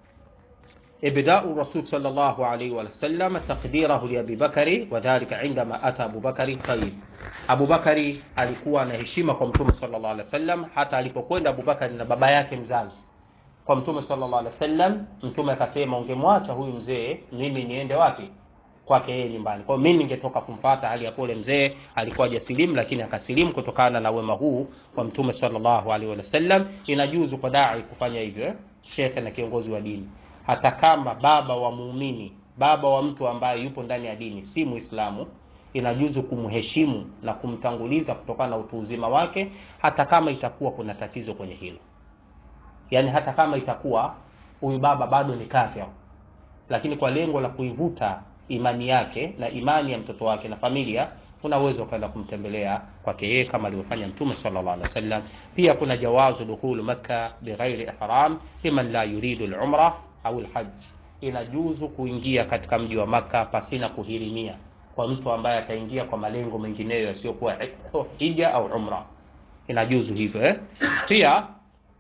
إبداء الرسول صلى الله عليه وسلم تقديره لأبي بكر وذلك عندما أتى أبو بكر طيب Abu Bakari alikuwa na heshima kwa Mtume sallallahu alaihi wasallam, hata alipokwenda Abu Bakari na baba yake mzazi kwa Mtume sallallahu alaihi wasallam, Mtume akasema, ungemwacha huyu mzee, mimi niende wapi? Kwake yeye nyumbani. Kwa hiyo mimi ningetoka kumfata, hali ya kule mzee alikuwa hajasilimu, lakini akasilimu kutokana na wema huu wa Mtume sallallahu alaihi wasallam. Inajuzu kwa dai kufanya hivyo, eh? shekhe na kiongozi wa dini hata kama baba wa muumini baba wa mtu ambaye yupo ndani ya dini si muislamu inajuzu kumheshimu na kumtanguliza kutokana na utu uzima wake hata kama itakuwa kuna tatizo kwenye hilo yaani hata kama itakuwa huyu baba bado ni kafir lakini kwa lengo la kuivuta imani yake na imani ya mtoto wake na familia una uwezo ukaenda kumtembelea kwake yeye kama alivyofanya mtume sallallahu alaihi wasallam pia kuna jawazu dukhulu makka bighairi ihram liman la yuridu al-umra au al-hajj inajuzu kuingia katika mji wa maka pasina kuhirimia kwa mtu ambaye ataingia kwa malengo mengineyo yasiyokuwa hija au umra inajuzu hivyo eh? pia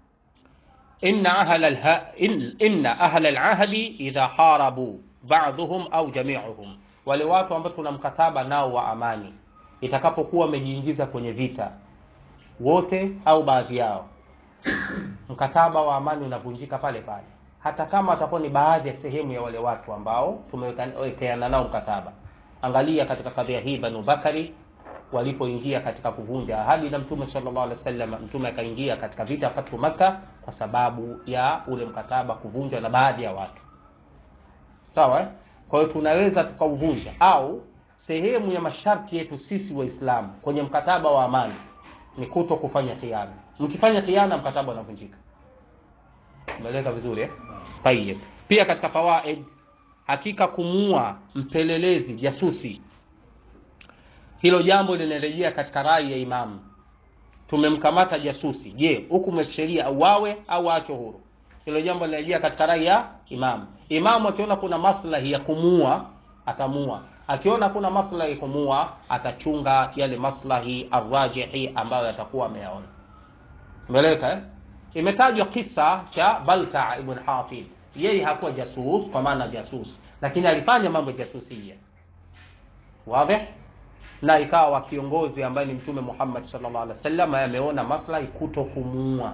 inna ahla alha, in, inna ahla alahdi idha harabu ba'dhum au jami'uhum wale watu ambao tuna mkataba nao wa amani itakapokuwa wamejiingiza kwenye vita wote au baadhi yao mkataba wa amani unavunjika pale pale hata kama atakuwa ni baadhi ya sehemu ya wale watu ambao tumewekeana nao mkataba angalia katika kadhia hii banu bakari walipoingia katika kuvunja ahadi na mtume sallallahu alaihi wasallam mtume akaingia katika vita fatu maka kwa sababu ya ule mkataba kuvunjwa na baadhi ya watu sawa eh? kwa hiyo tunaweza tukauvunja au sehemu ya masharti yetu sisi waislamu kwenye mkataba wa amani ni kuto kufanya khiana mkifanya khiana mkataba unavunjika umeeleka vizuri eh? Tayyib. Pia katika fawaid, hakika kumuua mpelelezi jasusi, hilo jambo linarejea katika rai ya imamu. Tumemkamata jasusi, je, hukumu ya kisheria auawe au aachwe huru? Hilo jambo linarejea katika rai ya imamu. Imamu akiona kuna maslahi ya kumuua atamuua, akiona kuna maslahi ya kumuua atachunga yale maslahi arrajihi ambayo yatakuwa ameyaona. Umeeleweka eh? imetajwa kisa cha Balta ibn Hatib. Yeye hakuwa jasus kwa maana jasus, lakini alifanya mambo ya jasusia wazi, na ikawa kiongozi ambaye ni Mtume Muhammad sallallahu alaihi wasallam ameona maslahi kuto kumuua,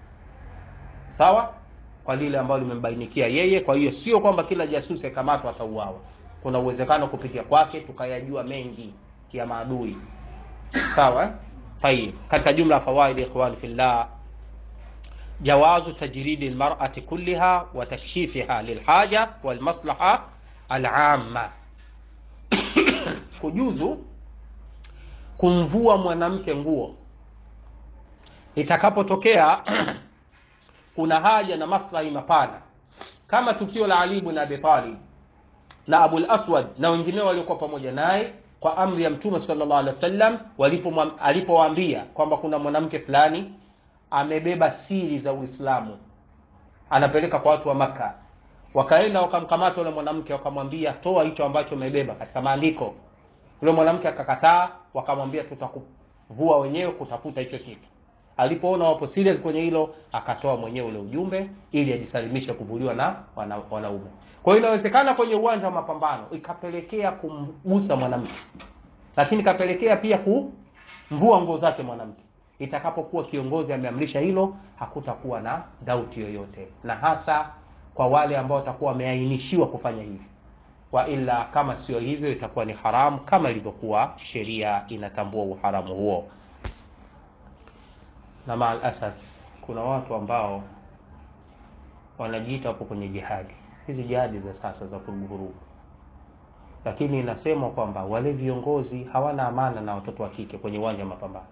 sawa, kwa lile ambalo limembainikia yeye. Kwa hiyo sio kwamba kila jasusi akamatwa atauawa, kuna uwezekano kupitia kwake tukayajua mengi ya maadui, sawa. Tayib, katika jumla ya fawaid ikhwani fillah جواز تجريد المرأة كلها وتكشيفها للحاجة والمصلحة العامة kujuzu kumvua mwanamke nguo itakapotokea kuna haja na maslahi mapana kama tukio la Ali ibn Abi Talib na Abul Aswad na wengineo waliokuwa pamoja naye kwa amri ya Mtume sallallahu alaihi wasallam alipowaambia kwamba kuna mwanamke fulani amebeba siri za Uislamu anapeleka kwa watu wa Maka. Wakaenda wakamkamata yule mwanamke, wakamwambia toa hicho ambacho umebeba katika maandiko. Yule mwanamke akakataa, wakamwambia tutakuvua wenyewe kutafuta hicho kitu. Alipoona wapo serious kwenye hilo, akatoa mwenyewe ule ujumbe ili ajisalimishe kuvuliwa na wana, wanaume. Kwa hiyo inawezekana kwenye uwanja wa mapambano ikapelekea kumgusa mwanamke lakini kapelekea pia kumvua nguo zake mwanamke itakapokuwa kiongozi ameamrisha hilo hakutakuwa na dauti yoyote na hasa kwa wale ambao watakuwa wameainishiwa kufanya hivyo wa ila kama sio hivyo itakuwa ni haramu kama ilivyokuwa sheria inatambua uharamu huo na maal asaf kuna watu ambao wanajiita hapo kwenye jihadi hizi jihadi za sasa za vuruguvurugu lakini inasemwa kwamba wale viongozi hawana amana na watoto wa kike kwenye uwanja wa mapambano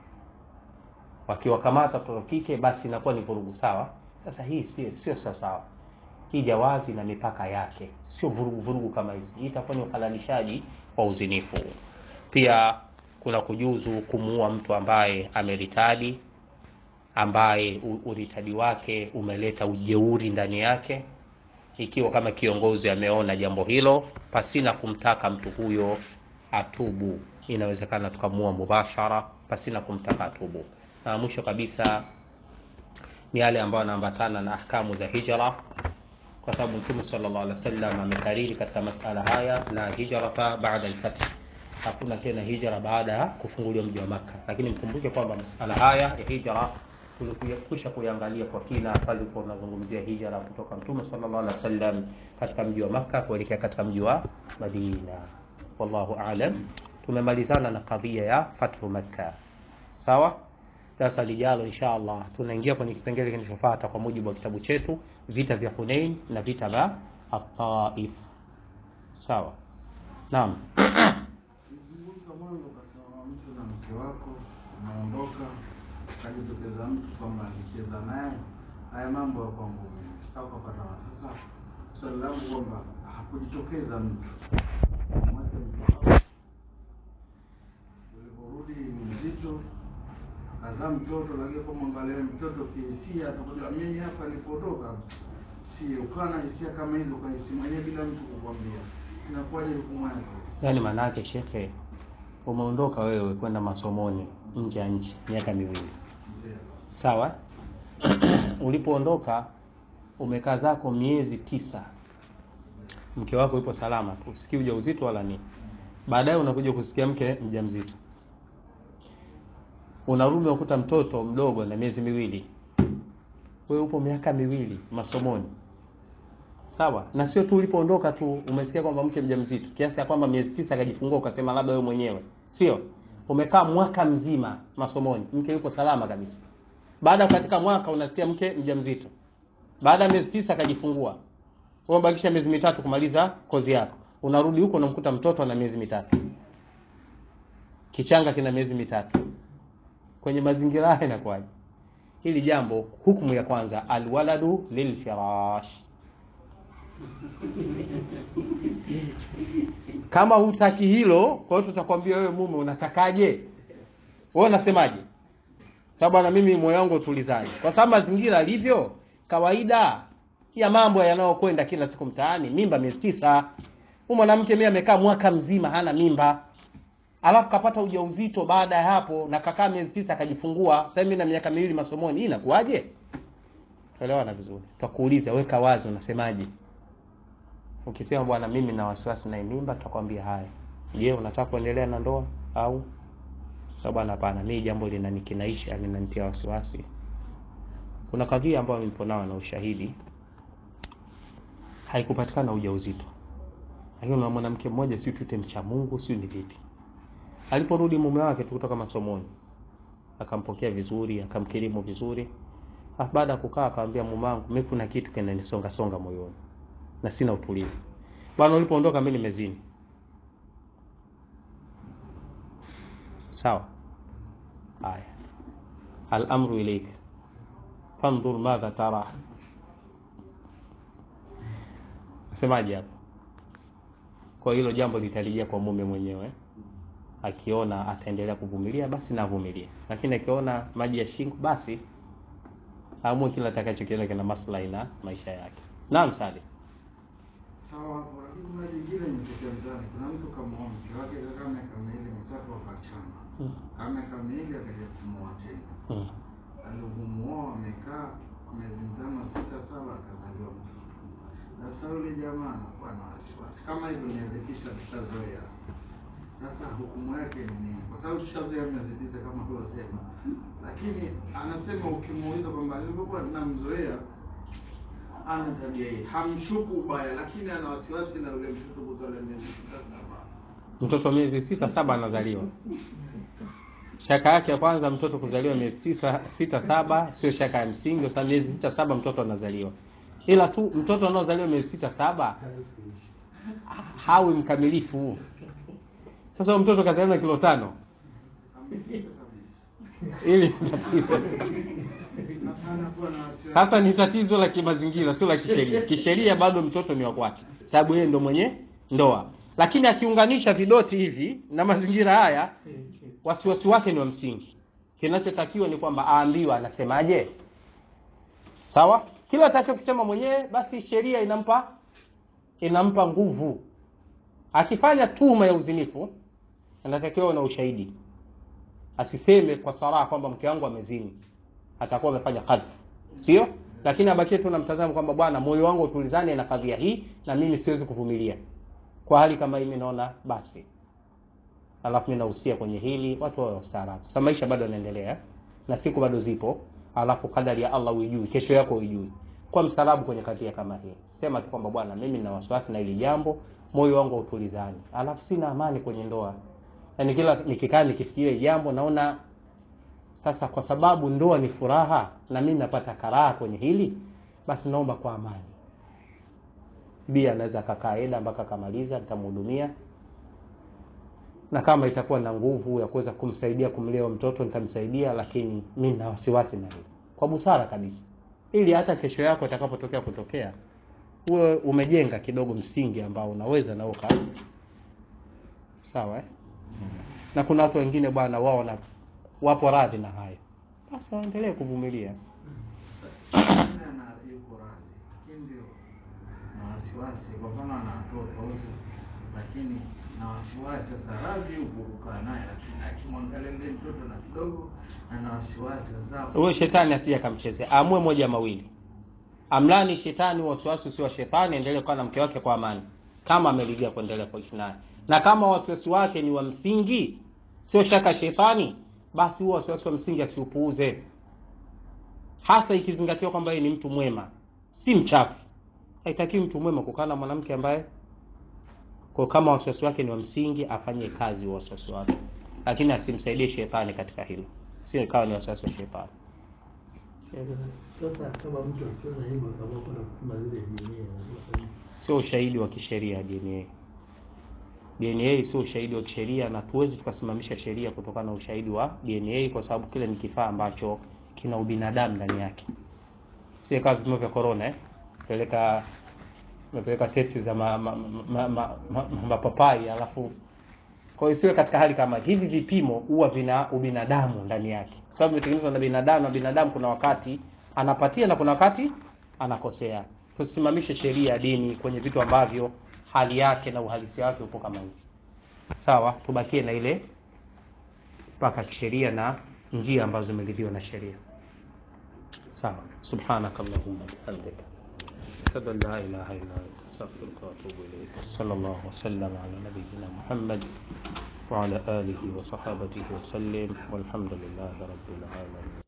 wakiwakamata watoto wa kike basi inakuwa ni vurugu sawa sasa hii sio sio sawa sawa hii jawazi na mipaka yake sio vurugu vurugu kama hizi hii itakuwa ni uhalalishaji wa uzinifu pia kuna kujuzu kumuua mtu ambaye ameritadi ambaye u- uritadi wake umeleta ujeuri ndani yake ikiwa kama kiongozi ameona jambo hilo pasina kumtaka mtu huyo atubu inawezekana tukamua mubashara pasina kumtaka atubu na mwisho kabisa ni yale ambayo yanaambatana na ahkamu za hijra kwa sababu mtume sallallahu alaihi wasallam amekariri katika masala haya la hijrata baada alfath hakuna tena hijra baada ya kufunguliwa mji wa Makka lakini mkumbuke kwamba masala haya ya hijra tulikwisha kuiangalia kwa kina pale tulipo tunazungumzia hijra kutoka mtume sallallahu alaihi wasallam katika mji wa Makka kuelekea katika mji wa Madina wallahu aalam tumemalizana na kadhia ya fathu Makka sawa darasa lijalo insha allah tunaingia kwenye kipengele kinachofuata kwa mujibu wa kitabu chetu vita vya hunein na vita vya ataif sawa naam Ukizungumza mwanzo ukasema mtu na mke wako unaondoka, ukajitokeza mtu kwamba alicheza naye, haya mambo ya kwangu mimi. Sasa ukapata wa- sasa, swali langu kwamba hakujitokeza mtu mwache mke wako, uliporudi ni mzito, akazaa mtoto, lakini kwa mwangalia mtoto kihisia, atakuja mimi hapa nilipotoka sio ukawa na hisia kama hizo kwa hisia mwenyewe bila mtu kukwambia, inakuwaje hukumu yake? yaani maanaake shekhe umeondoka wewe kwenda masomoni nje ya nchi miaka miwili Ndio. sawa ulipoondoka umekaa zako miezi tisa mke wako yupo salama tu usikii ujauzito wala nini baadaye unakuja kusikia mke mjamzito unarudi unakuta mtoto mdogo na miezi miwili wewe upo miaka miwili masomoni sawa na sio tu ulipoondoka tu umesikia kwamba mke mjamzito kiasi ya kwamba miezi tisa akajifungua ukasema labda wewe mwenyewe sio umekaa mwaka mzima masomoni mke yupo salama kabisa baada ya katika mwaka unasikia mke mjamzito baada ya miezi tisa akajifungua wewe umebakisha miezi mitatu kumaliza kozi yako unarudi huko unamkuta mtoto ana miezi mitatu kichanga kina miezi mitatu kwenye mazingira haya inakuwaje hili jambo hukumu ya kwanza alwaladu lilfirash kama hutaki hilo kwa hiyo tutakwambia wewe mume unatakaje wewe unasemaje sababu bwana mimi moyo wangu utulizaje kwa sababu mazingira alivyo kawaida ya mambo yanayokwenda kila siku mtaani mimba miezi tisa huyu mwanamke mimi amekaa mwaka mzima hana mimba alafu kapata ujauzito baada ya hapo na kakaa miezi tisa akajifungua sasa mimi na miaka miwili masomoni hii inakuwaje elewana vizuri tutakuuliza weka wazi unasemaje ukisema bwana mimi na wasiwasi na hii mimba tutakwambia haya je unataka kuendelea na ndoa au sasa bwana hapana mimi jambo linanikinaisha linanitia wasiwasi kuna kadhia ambayo nipo nao na ushahidi haikupatikana ujauzito lakini na mwanamke mmoja si tute mcha Mungu si ni vipi aliporudi mume wake tu kutoka masomoni akampokea vizuri akamkirimu vizuri Alafu baada ya kukaa akamwambia mume wangu mimi kuna kitu kinanisonga songa moyoni na sina utulivu bwana ulipoondoka mimi nimezini sawa haya al-amru ilayka fanzur madha tara semaje hapo kwa hilo jambo litalijia kwa mume mwenyewe akiona ataendelea kuvumilia basi navumilia lakini akiona maji ya shingo basi aamue kila atakachokiona kina maslahi na maisha yake naam sali Sawa hapo, lakini kuna jingine imetokea mtaani. Kuna mtu kamwoa mke wake kakaa miaka miwili mitatu wakaachana, mm. kaa miaka miwili akaja kumuoa tena. mm. Alivyomuoa amekaa miezi mitano sita saba, akazaliwa mtoto. Sasa yule jamaa anakuwa na wasiwasi kama hivyo, inawezekisha tutazoea. Sasa hukumu yake ni nini? Kwa sababu tushazoea miezi tisa kama alivyosema, lakini anasema ukimuuliza kwamba nilivyokuwa namzoea ana tabia hii, hamshuku ubaya, lakini ana wasiwasi na yule mtoto kuzaliwa miezi sita saba. mtoto miezi sita saba anazaliwa shaka yake ya kwanza mtoto kuzaliwa miezi sita, sita saba sio shaka ya msingi kwa sababu miezi sita saba mtoto anazaliwa ila tu mtoto anaozaliwa miezi sita saba hawi mkamilifu sasa huyo mtoto kazaliwa na kilo tano Hamshuku kabisa. ili ni tatizo Sasa anakuwa na wasiwasi. sasa ni tatizo la kimazingira sio la kisheria kisheria bado mtoto ni wa kwake sababu yeye ndo mwenye ndoa lakini akiunganisha vidoti hivi na mazingira haya wasiwasi wake ni wa msingi kinachotakiwa ni kwamba aambiwe anasemaje sawa kila atachokisema mwenyewe basi sheria inampa inampa nguvu akifanya tuhuma ya uzinifu anatakiwa na ushahidi asiseme kwa saraha kwamba mke wangu amezini atakuwa amefanya kadhi sio lakini abakie tu na mtazamo kwamba bwana moyo wangu utulizane na kadhia hii na mimi siwezi kuvumilia kwa hali kama hii mimi naona basi alafu mimi nahusia kwenye hili watu wawe wastaarabu sasa maisha bado yanaendelea na siku bado zipo alafu kadari ya Allah uijui kesho yako uijui kwa mstaarabu kwenye kadhia kama hii sema tu kwamba bwana mimi nina wasiwasi na hili jambo moyo wangu hautulizani alafu sina amani kwenye ndoa yaani kila nikikaa nikifikiria jambo naona sasa kwa sababu ndoa ni furaha na mimi napata karaha kwenye hili basi naomba kwa amani bia anaweza akakaa eda mpaka akamaliza nitamhudumia na kama itakuwa na nguvu ya kuweza kumsaidia kumlea mtoto nitamsaidia lakini mi na wasiwasi na hili kwa busara kabisa ili hata kesho yako itakapotokea kutokea uwe umejenga kidogo msingi ambao unaweza na uka sawa eh? na kuna watu wengine bwana wao na wapo radhi na hayo basi waendelee kuvumilia Mwingine ana yuko radhi, lakini ndio na wasiwasi. Kwa mfano ana watoto wote, lakini na wasiwasi. Sasa radhi yupo kukaa naye, lakini akimwangalia yule mtoto na kidogo ana wasiwasi. Sasa huyo shetani asije akamchezea aamue moja mawili amlani shetani wasiwasi usio wa shetani endelee kuwa na mke wake kwa amani kama ameridhia kuendelea kuishi naye na kama wasiwasi wake ni wa msingi sio shaka shetani basi huo wasiwasi wa msingi asiupuuze hasa ikizingatiwa kwamba yeye ni mtu mwema si mchafu haitakiwi mtu mwema kukaa na mwanamke ambaye kwa kama wasiwasi wake ni wa msingi afanye kazi wa wasiwasi wake lakini asimsaidie shetani katika hilo sio ikawa ni wasiwasi wa shetani Sasa kama mtu akiona hivyo akaamua kwenda kupima zile DNA anafanya sio ushahidi wa kisheria DNA. DNA sio ushahidi wa kisheria na tuwezi tukasimamisha sheria kutokana na ushahidi wa DNA kwa sababu kile ni kifaa ambacho kina ubinadamu ndani yake. Si kama vipimo vya corona eh? Peleka mepeleka testi za ma, ma, ma, ma, ma, ma, mapapai alafu kwa hiyo siwe katika hali kama hivi vipimo huwa vina ubinadamu ndani yake kwa sababu vimetengenezwa na binadamu na binadamu kuna wakati anapatia na kuna wakati anakosea tusimamishe sheria ya dini kwenye vitu ambavyo hali yake na uhalisia wake upo kama hivi sawa tubakie na ile mpaka kisheria na njia ambazo zimeridhiwa na sheria sawa subhanaka allahumma bihamdika أشهد أن لا إله إلا أنت أستغفرك وأتوب إليك صلى الله وسلم على نبينا محمد وعلى آله وصحابته وسلم والحمد لله رب العالمين